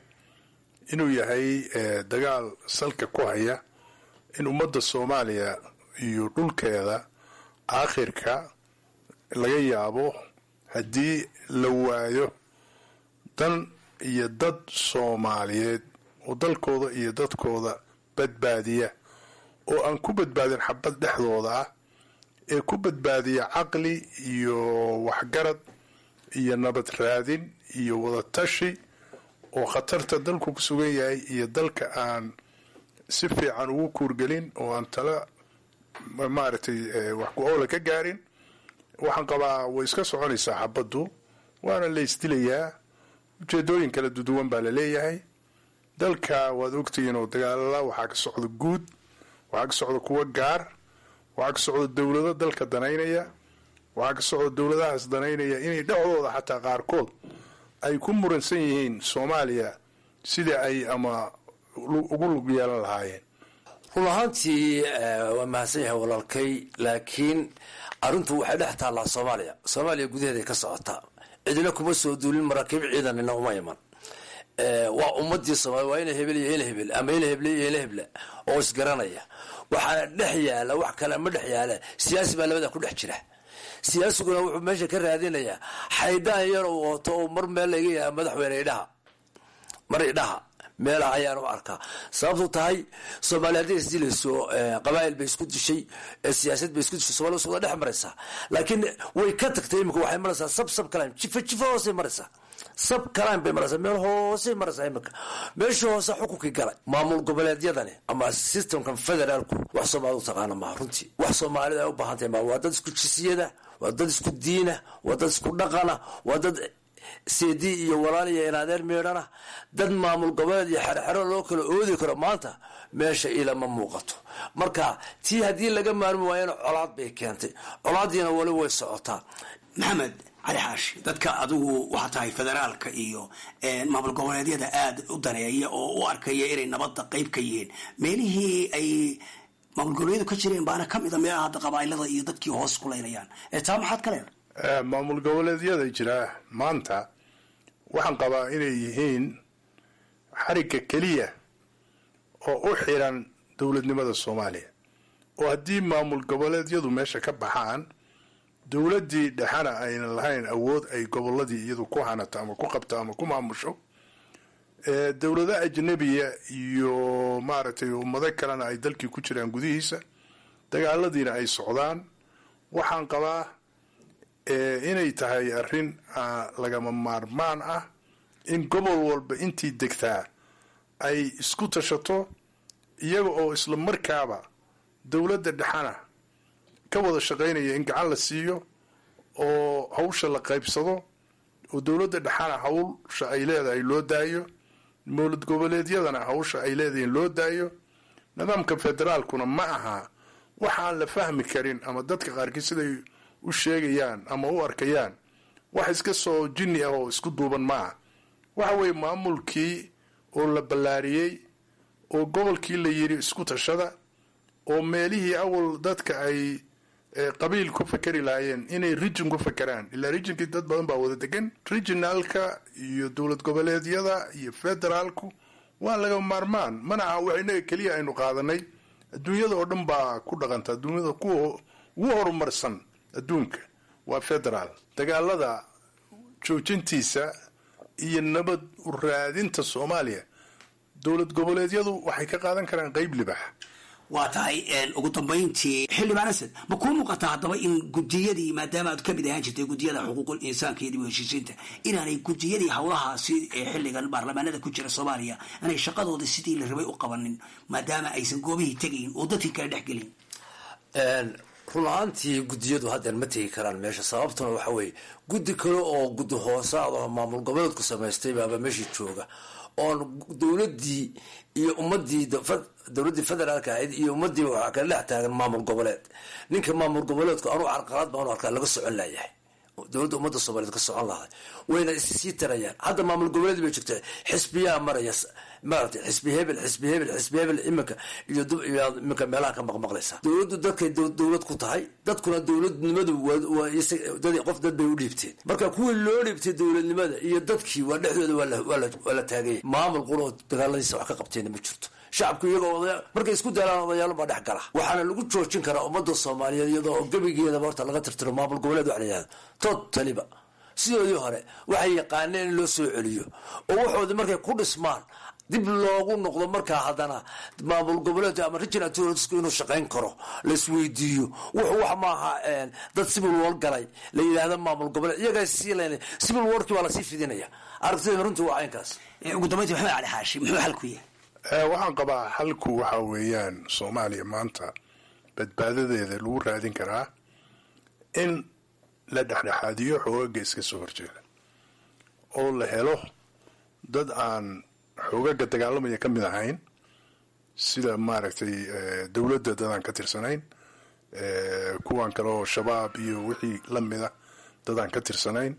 inuu yahay dagaal salka ku haya in ummadda soomaaliya iyo dhulkeeda aakhirka laga yaabo haddii la waayo dan iyo dad soomaaliyeed oo dalkooda iyo dadkooda badbaadiya oo aan ku badbaadin xabad dhexdooda ah ee ku badbaadiya caqli iyo waxgarad iyo nabad raadin iyo wadatashi oo khatarta dalku ku sugan yahay iyo dalka aan si fiican ugu kuurgelin oo aan tala maaragtay wax ku-oola ka gaarin waxaan qabaa way iska soconaysaa xabaddu waana la isdilayaa ujeedooyin kala duduwan baa la leeyahay dalka waad ogtihiin oo dagaalala waxaa ka socda guud waxaa ka socda kuwa gaar waxaa ka socda dowlado dalka danaynaya waxaa ka socda dowladahaas danaynaya inay dhexdooda xataa qaarkood ay ku muransan yihiin soomaaliya sida ay ama ugu lug yeelan lahaayeen run ahaantii waa mahadsan yahay walaalkay laakiin arrintu waxay dhex taallaa soomaaliya soomaaliya gudaheeday ka socotaa cidina kuma soo duulin maraakiib ciidanina uma iman waa ummadii soomaaliya waa ina hebel iyo ina hebel ama ina heble iyo ina heble oo isgaranaya waxaana dhex yaala wax kale ma dhex yaala siyaasi baa labada ku dhex jira siyaasiguna wuxuu meesha ka raadinayaa xaydaan yar uu wato oo mar meel laga yaha madaxweyne idhaha mar idhaha meelaha ayaan u arkaa sababtu tahay soomaaliya hadday isdilayso qabaa'il bay isku dishay siyaasad bay isku dishay somalia iswada dhex maraysaa laakiin way ka tagtay imika waxay maraysaa sab sab kalaan jifa jifa hoosay maraysaa sab kalaan bay maraysaa meel hoosay maraysaa imika meeshii hoose xukunkii galay maamul goboleedyadani ama systemkan federaalku wax soomaalida u taqaana maha runtii wax soomaalida ay u baahan tahay ma waa dad isku jisiyada waa dad isku diina waa dad isku dhaqana waa dad seedii iyo walaal iyo inaadeer meedhana dad maamul goboleed iyo xerxero loo kala oodi karo maanta meesha ilama muuqato marka tii haddii laga maarmi waayana colaad bay keentay colaadiina wali way socotaa maxamed cali xaashi dadka adigu waxaa tahay federaalka iyo maamul goboleedyada aada u daneeya oo u arkaya inay nabadda qeyb ka yihiin meelihii ay maamul goboleedyadu ka jireen baana kamid a meelaha hadda qabaa'ilada iyo dadkii hoos kulaynayaan taa maxaad ka leedahay maamul goboleedyada jira maanta waxaan qabaa inay yihiin xarigga keliya oo u xiran dowladnimada soomaaliya oo haddii maamul goboleedyadu meesha ka baxaan dowladdii dhexana aynan lahayn awood ay goboladii iyadu ku hanato ama ku qabto ama ku maamusho dowlado ajnabiya iyo maaragtay ummado kalena ay dalkii ku jiraan gudihiisa dagaaladiina ay socdaan waxaan qabaa inay tahay arrin lagama maarmaan ah in gobol walba intii degtaa ay isku tashato iyaga oo isla markaaba dowladda dhexana ka wada shaqaynaya in gacan la siiyo oo hawsha la qaybsado oo dowladda dhexana hawsha ay leedahay loo daayo mowlad goboleedyadana hawsha ay leedahiin loo daayo nidaamka federaalkuna ma aha waxaan la fahmi karin ama dadka qaarkii siday u sheegayaan ama u arkayaan wax iska soo jinni ah oo isku duuban maaha waxa weeye maamulkii oo la ballaariyey oo gobolkii la yidhi isku tashada oo meelihii awal dadka ay qabiil ku fakeri lahaayeen inay region ku fakeraan ilaa regionkii dad badan baa wada degan regionalka iyo dowlad goboleedyada iyo federaalku waa laga maarmaan mana aha wax inaga keliya aynu qaadanay adduunyada oo dhan baa ku dhaqanta adduunyada kuwa ugu horumarsan adduunka waa federaal dagaalada joojintiisa iyo nabad u raadinta soomaaliya dowlad goboleedyadu waxay ka qaadan karaan qeyb libax waa tahay ugu dambayntii xildhibaan asad ma kuu muuqataa haddaba in gudiyadii maadaama aad kamid ahaan jirtay gudiyada xuquuqul insaanka iyo dib u heshiisiinta inaanay gudiyadii howlahaasi ee xilligan baarlamaanada ku jira soomaaliya aanay shaqadooda sidii la rabay u qabanin maadaama aysan goobihii tegayn oo dadkii kala dhex gelin run ahaantii guddiyadu haddeer ma tegi karaan meesha sababtuna waxa weeye guddi kale oo guddi hoosaad oo maamul goboleedku samaystay baaba meeshii jooga oon dowladdii iyo ummadii dowladdii federaalka ahayd iyo ummadiiba waxaa kala dhex taagan maamul goboleed ninka maamul goboleedku anuu carqalaad baan u arkaa laga socon laayahay dowladda ummadda soomaaliyeed ka socon lahay wayna issii tarayaan hadda maamul goboleed bay joogta xisbiyaa maraya maaragtay xisbi hebel xisbi hebel xisbi hebel iminka iyo iminka meelaha ka maqmaqlaysa dowladdu dadkay dowlad ku tahay dadkuna dowladnimadu qof dad bay u dhiibteen marka kuwii loo dhiibtay dowladnimada iyo dadkii waa dhexdooda waa la taagayay maamul quloo dagaaladiisa wax ka qabteena ma jirto shacabku iyagoo markay isku daalaan odayaalo baa dhex gala waxaana lagu joojin karaa ummadda soomaaliyeed iyadoo gebigeedaba horta laga tirtiro maamul goboleed wax la yihahdo tood taliba sidoodii hore waxay yaqaaneen in loo soo celiyo oo waxoodii markay ku dhismaan dib loogu noqdo markaa haddana maamul goboleedka ama regional tourisku inuu shaqayn karo laisweydiiyo wuxuu wax maaha dad civil war galay la yidhaahda maamul goboleed iyagaa sii len civil warkii waa lasii fidinaya aragtida runtii waa caynkaas ugu dambayntii maxamed cali xaashi muxuu xalku yahay waxaan qabaa xalku waxa weeyaan soomaaliya maanta badbaadadeeda lagu raadin karaa in la dhexdhexaadiyo xoogaga iska soo horjeeda oo la helo dad aan xoogaga dagaalamaya ka mid ahayn sida maaragtay dowladda dadaan ka tirsanayn kuwan kale oo shabaab iyo wixii la mida dadaan ka tirsanayn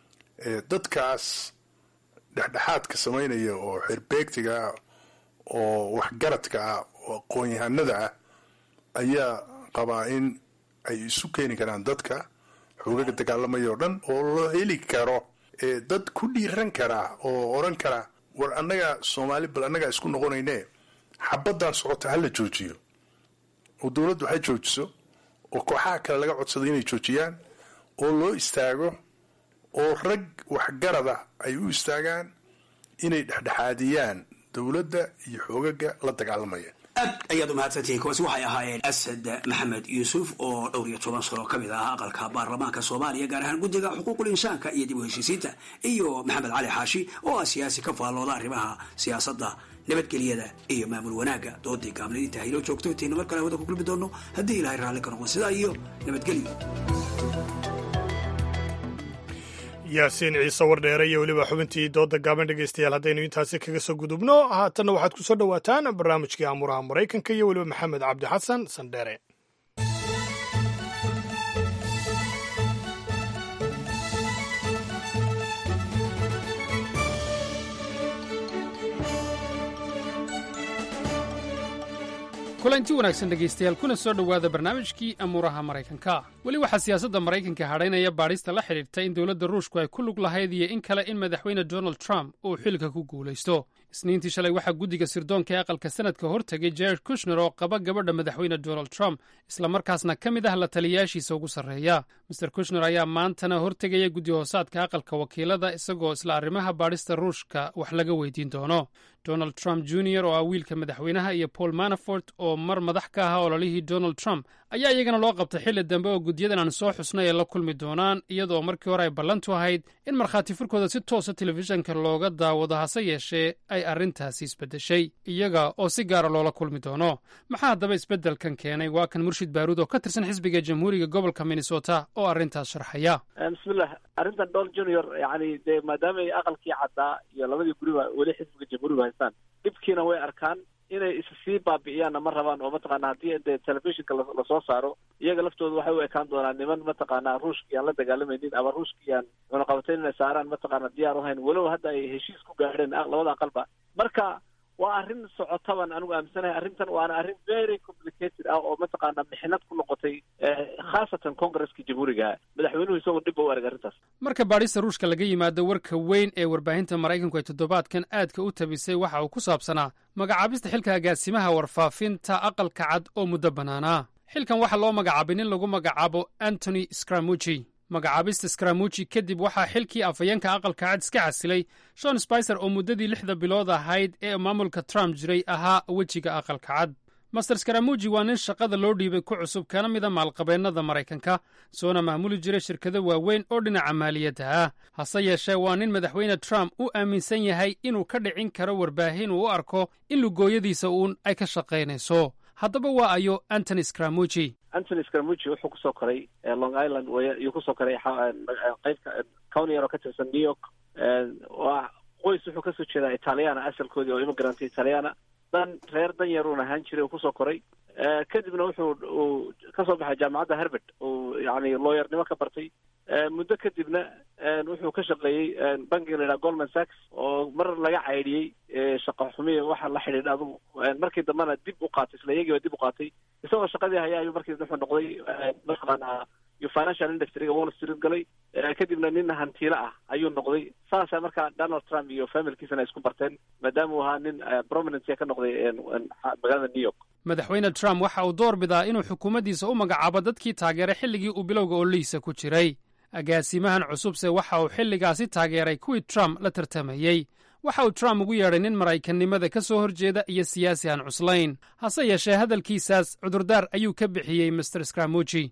dadkaas dhexdhexaadka samaynaya oo xerbeegtiga ah oo waxgaradka ah oo aqoon-yahanada ah ayaa qabaa in ay isu keeni karaan dadka xoogaga dagaalamaya oo dhan oo loo heli karo dad ku dhiiran karaa oo odhan kara war annaga soomaali bal annagaa isku noqonayne xabaddan socota hala joojiyo oo dowladdu ha joojiso oo kooxaha kale laga codsado inay joojiyaan oo loo istaago oo rag waxgarada ay u istaagaan inay dhexdhexaadiyaan dowladda iyo xoogaga la dagaalamaya aad ayaad umahadsantihiin kuwaasi waxay ahaayeen asad maxamed yuusuf oo dhowr iyo toban sano ka mid ah aqalka baarlamaanka soomaaliya gaar ahaan guddiga xuquuqul insaanka iyo dib u heshiisiinta iyo maxamed cali xaashi oo ah siyaasi ka faallooda arrimaha siyaasadda nabadgelyada iyo maamul wanaagga doodii gaamlidinta hayloo joogto intaynu mar kale hawada ku kulmi doono haddii ilahay raalli ka noqon sidaa iyo nabadgelyo yaasiin ciise wardheere iyo weliba xubintii dooda gaaban dhegaystayaal haddaynu intaasi kaga soo gudubno haatanna waxaad ku soo dhowaataan barnaamijkii amuraha maraykanka iyo weliba maxamed cabdi xasan sandheere kulanti wanaagsan dhegaystayaal kuna soo dhowaada barnaamijkii amuuraha maraykanka weli waxaa siyaasadda maraykanka hadhaynaya baadhista la xidhiirta in dowladda ruushku ay ku lug lahayd iyo in kale in madaxweyne donald trump uu xilka ku guulaysto isniintii shalay waxaa guddiga sirdoonka ee aqalka sanadka hortegay jared kushner oo qaba gabadha madaxweyne donald trump islamarkaasna ka mid ah la taliyayaashiisa ugu sarreeya master kushner ayaa maantana hortegaya guddi hoosaadka aqalka wakiilada isagoo isla arrimaha baadhista ruushka wax laga weydiin doono donald trump junior oo ah wiilka madaxweynaha iyo paul manafort oo mar madax ka ahaa ololihii donald trump ayaa iyagana loo qabtay xilli dambe oo guddiyadan aan soo xusnay ay la kulmi doonaan iyadoo markii hore ay ballantu ahayd in markhaati furkooda si toosa telefishanka looga daawado hase yeeshee ay arrintaasi isbeddeshay iyaga oo si gaara loola kulmi doono maxaa haddaba isbeddelkan keenay waa kan murshid baaruud oo ka tirsan xisbiga jamhuuriga gobolka minnesota oo arrintaas sharxaya bismillah arrintan donald junior yani dee maadaama ay aqalkii caddaa iyo labadii guriba weli xisbiga jamhuuriga haystaan dhibkiina way arkaan inay is sii baabi'iyaanna ma rabaan oo mataqaana haddii dee telefishinka lasoo saaro iyaga laftooda waxay u ekaan doonaan niman mataqaana ruushkii aan la dagaalamaynin ama ruushkii aan cunaqabatayn inay saaraan mataqaana diyaar uhayn walow hadda ay heshiis ku gaadheen labada aqalba marka waa arrin socotaban anigu aaminsanahay arrintan waana arrin very complicated ah oo mataqaana mixnad ku noqotay khaasatan congresska jamhuuriga madaxweynuhu isagoo dhib u arag arrintaas marka baadhista ruushka laga yimaado warka weyn ee warbaahinta maraykanku ay toddobaadkan aadka u tabisay waxa uu ku saabsanaa magacaabista xilka agaasimaha warfaafinta aqalka cad oo muddo bannaanaa xilkan waxaa loo magacaabay nin lagu magacaabo antony scramuji magacaabista scramuji kadib waxaa xilkii afhayeenka aqalka cad iska casilay shon spicer oo muddadii lixda bilood ahayd ee maamulka trump jiray ahaa wejiga aqalka cad master scramuji waa nin shaqada loo dhiibay ku cusub kana mida maalqabeennada maraykanka soona maamuli jiray shirkado waaweyn oo dhinaca maaliyadda ah hase yeeshee waa nin madaxweyne trump u aaminsan yahay inuu ka dhicin karo warbaahin uu u arko in lugooyadiisa uun ay ka shaqaynayso haddaba waa ayo antony scramuji antony scramuji wuxuu kusoo koray long island iyuu kusoo koray qaybka county yar oo ka tirsan new york waa qoys wuxuu kasoo jeedaa italiana asalkoodii oo immigrant italiana dan reer dan yaruun ahaan jiray uu kusoo koray kadibna wuxuu uu kasoo baxay jaamacadda herbert uu yani looyarnimo ka bartay muddo kadibna wuxuu ka shaqeeyey bankiga la yidhaha goldman sachs oo mar laga caydhiyey shaqa xumiya waxa la xidhiidha adugu markii dambena dib u qaatay isla iyagiiba dib u qaatay isagoo shaqadii haya ayuu markii wuxuu noqday mataqaana iyo financial industryga wall street galay kadibna nin hantiilo ah ayuu noqday saasa markaa donald trump iyo familkiisana isku barteen maadaama uu ahaa nin prominence ka noqday magaalada new york madaxweyne trump waxa uu door bidaa inuu xukuumaddiisa u magacaabo dadkii taageeray xilligii uu bilowga ololihiisa ku jiray agaasimahan cusubse waxa uu xilligaasi taageeray kuwii trump la tartamayey waxa uu trump ugu yeedhay nin maraykannimada ka soo horjeeda iyo siyaasi aan cuslayn hase yeeshee hadalkiisaas cudurdaar ayuu ka bixiyey master scramuji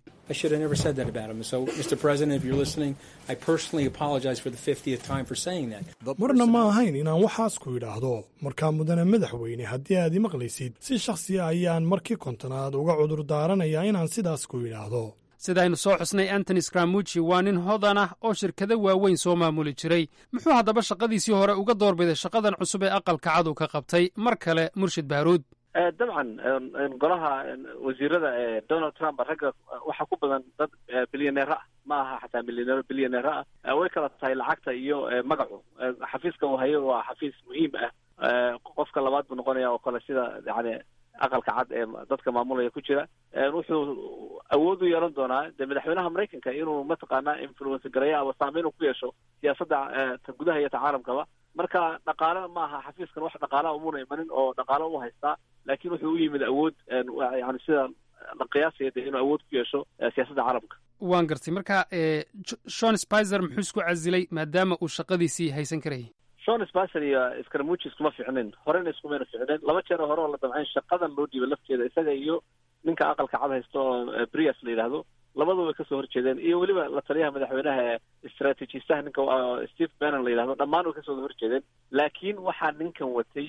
marna ma ahayn inaan waxaas ku idhaahdo markaa mudane madaxweyne haddii aad imaqlaysid si shakhsiya ayaan markii kontonaad uga cudur daaranayaa inaan sidaas ku idhaahdo sidaynu soo xusnay antony scramuji waa nin hodan ah oo shirkado waaweyn soo maamuli jiray muxuu haddaba shaqadiisii hore uga doorbiday shaqadan cusub ee aqalka cad uu ka qabtay mar kale murshid baaruud dabcan golaha wasiirada ee donald trump ragga waxaa ku badan dad bilyaneera ah ma aha xataa milyaneero bilyaneera ah way kala tahay lacagta iyo magacu xafiiska uu hayo waa xafiis muhiim ah qofka labaad buu noqonaya oo kale sida yani aqalka cad ee dadka maamulaya ku jira wuxuu awood u yeelan doonaa dee madaxweynaha maraykanka inuu mataqaanaa influence gareeyo ama saameyn uu ku yeesho siyaasadda ta gudaha iyo ta caalamkaba marka dhaqaale ma aha xafiiskan wax dhaqaalaha umuna imanin oo dhaqaalo u haystaa laakiin wuxuu u yimid awood yani sida la qiyaasaya dee inuu awood ku yeesho siyaasadda caalamka waan gartay marka shon spicer muxuu isku casilay maadaama uu shaqadiisii haysan karayay shon spicer iyo scramuji iskuma ficnin horena iskumayna ficnin laba jeer hore oo la damcayn shaqadan loo dhiibay lafteeda isaga iyo ninka aqalka cad haysto oo brias la yidhaahdo labadaba way kasoo horjeedeen iyo weliba la taliyaha madaxweynaha ee istraatiijistaha ninka steve bannon la yidhahdo dhammaan way kasoo horjeedeen laakiin waxaa ninkan watay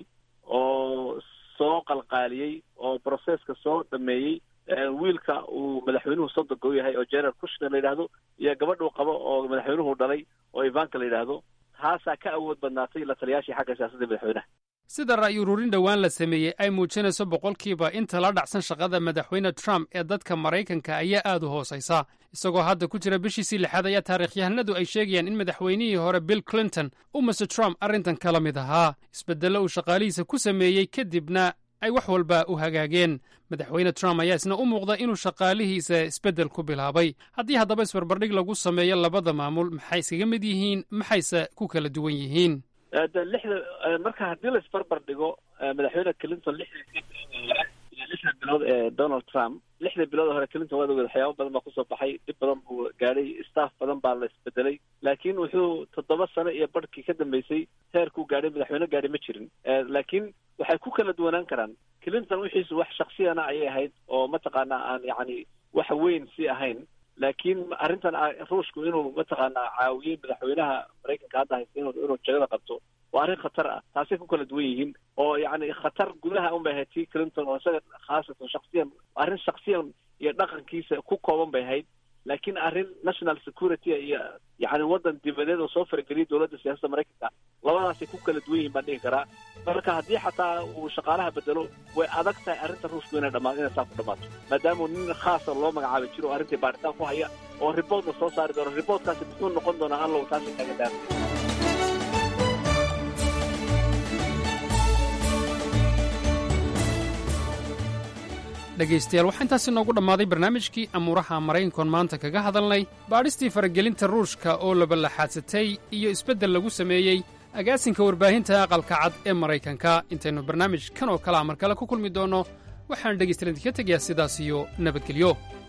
oo soo qalqaaliyey oo processka soo dhameeyey wiilka uu madaxweynuhu soddonka u yahay oo general kushner la yidhaahdo iyo gabadhuu qabo oo madaxweynuhu dhalay oo ivanka la yidhaahdo taasaa ka awood badnaatay la taliyaashii xagga siyaasadda madaxweynaha sida ra'yi ururin dhowaan la sameeyey ay muujinayso boqolkiiba inta la dhacsan shaqada madaxweyne trump ee dadka maraykanka ayaa aad u hoosaysa isagoo hadda ku jira bishiisii lixaad ayaa taarikhyahanadu ay sheegayaan in madaxweynihii hore bill clinton uu master trump arrintan kala mid ahaa isbeddello uu shaqaalihiisa ku sameeyey kadibna ay wax walba u hagaageen madaxweyne trump ayaa isna u muuqda inuu shaqaalihiisa isbeddel ku bilaabay haddii haddaba isbarbardhig lagu sameeyo labada maamul maxay iskaga mid yihiin maxayse ku kala duwan yihiin de lixda marka haddii la isbarbar dhigo madaxweyne clinton lixdii iyo lixda bilood ee donald trump lixda bilood hore clinton waad ogeed waxyaaba badan baa kusoo baxay dhib badan buu gaadhay staff badan baa la isbedelay laakiin wuxuu toddoba sano iyo barhkii ka dambeysay heerkuu gaadhay madaxweyne gaadhay ma jirin laakiin waxay ku kala duwanaan karaan clinton wixiisu wax shaksiyana ayay ahayd oo mataqaana aan yacni wax weyn si ahayn laakiin arrintan ruushku inuu mataqaanaa caawiyey madaxweynaha maraykanka hadda haysta inuu inuu jagada qabto waa arrin khatar ah taasay ku kala duwan yihiin oo yacni khatar gudaha un bay ahayd tii clinton oo isaga khaasatan shaksiyan arrin shaksiyan iyo dhaqankiisa ku kooban bay ahayd laakiin arrin national security iyo yacni waddan dibadeed oo soo farageliyay dowladda siyaasadda maraykanka labadaasay ku kala duwan yihiin baan dhihi karaa marka haddii xataa uu shaqaalaha bedelo way adag tahay arrinta ruushku inay dhamaa inay saa ku dhamaato maadaama nin khaasa loo magacaabay jiro oo arrintii baaritaan ku haya oo riboort la soo saari doono riboortkaasi muxuu noqon doonaa allow taasi kaga daafay dhegaystayaal waxaa intaasi noogu dhammaaday barnaamijkii amuuraha maraykankoon maanta kaga hadalnay baadhistii faragelinta ruushka oo labalaxaadsatay iyo isbeddel lagu sameeyey agaasinka warbaahinta aqalka cad ee maraykanka intaynu barnaamij kan oo kalea mar kale ku kulmi doonno waxaan dhegaystayaal idinka tegayaa sidaas iyo nabadgelyo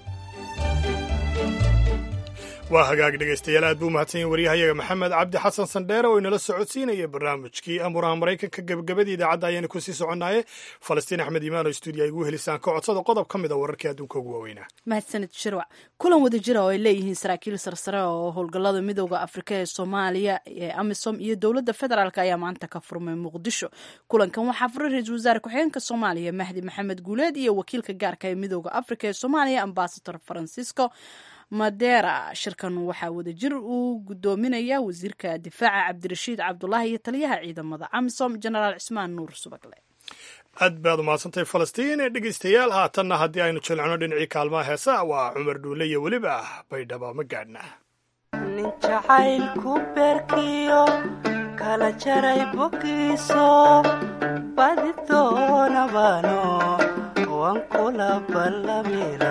waa hagaag dhegaystayaal aad buu mahadsan yahin waryahayaga maxamed cabdi xasan sandheere oo inala socodsiinaya barnaamijkii amuuraha maraykanka gebagabadii idaacadda ayaanu kusii soconaaye falastiin axmed imaan oo stuudiyo ay igu helisaan ka codsada qodob ka mid a wararkii adduunka ugu waaweynaa mahadsanid shirwac kulan wada jira oo ay leeyihiin saraakiil sarsare oo howlgallada midooda afrika ee soomaaliya ee amisom iyo dowladda federaalk ayaa maanta ka furmay muqdisho kulankan waxaa furay ra-iisul wasaare ku-xigeenka soomaaliya mahdi maxamed guuleed iyo wakiilka gaarka ee midooda afrika ee soomaaliya ambasador francisco madera shirkan waxaa wadajir uu gudoominaya wasiirka difaaca cabdirashiid cabdulaahi iyo taliyaha ciidamada amisom genaraal cismaan nuur subagle aad baad umahadsantahay falastiin ee dhegaystayaal haatanna haddii aynu jilcino dhinacii kaalmaha heesa waa cumar dhuule iyo weliba baydhaba ma gaadhna nin jacaylku beerkiyo kala jaray bogiiso badi doonabano waan kula ballamila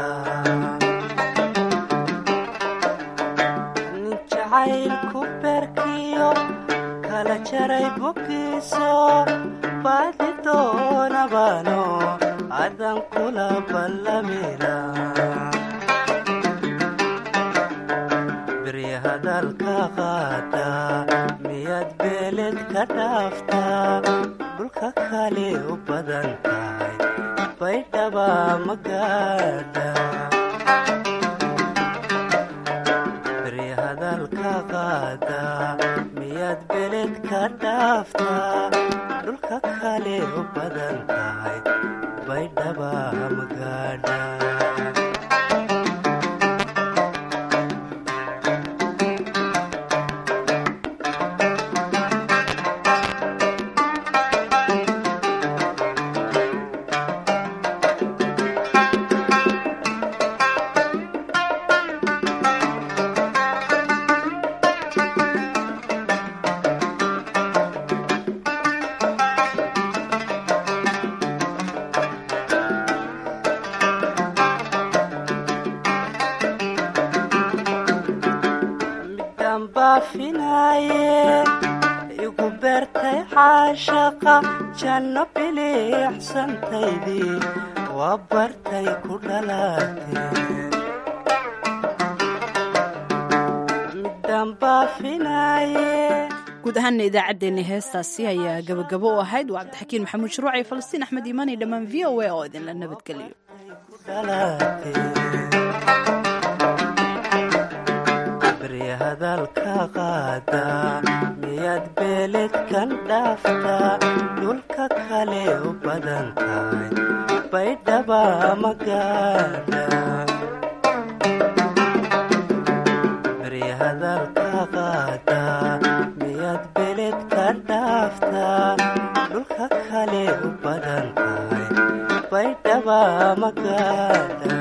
jacaylku beerkiyo kala jaray bogiiso baadi doonabano adan kula ballamila beri hadalka qaada miyaad beeled ka dhaaftaa dhulka kale u badan tahay baydhaba ma gaadha miyaad beled ka dhaaftaa dhulka kale u badan tahay baydhaba magaadha igu beertay caashaqa janno biliicsantaydii waa bartay ku dhalaatee midaan baafinaaye guud ahaana idaacaddeenna heestaasi ayaa gabagabo u ahayd waa cabdixakiin maxamuud shuruuc iyo falastiin axmed iimaan iyo dhammaan v o a oo idinla nabadgeliyo hadalka qaada miyaad beeled kan dhaaftaa dhulka kale u badan tahay baydhaba magaadha beri hadalka qaada miyaad beeled ka dhaaftaa dhulka kale u badan tahay baydhaba magaadha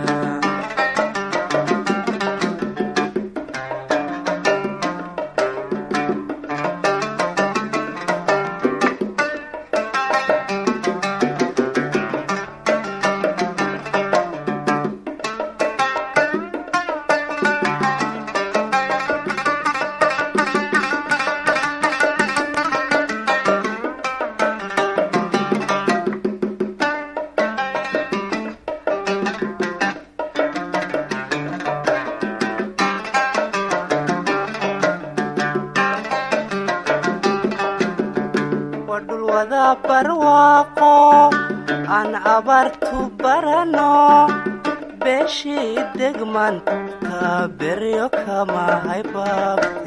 barwaaqo aan abaartu barano beeshii degmanta beryo kama haybaabte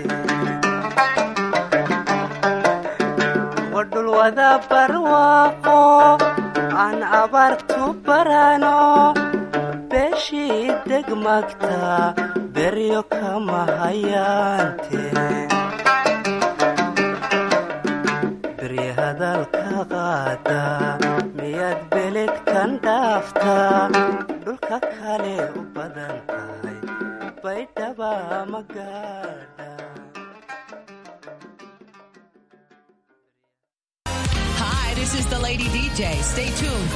wadhulwada barwaaqo aan abaartu barano beeshii degmagta beryo kama hayaante berye hadalka qaada miyaad beledkan dhaaftaa dhulka kale u badan tahay baydhaba magaadha Hi, this is the Lady DJ. Stay tuned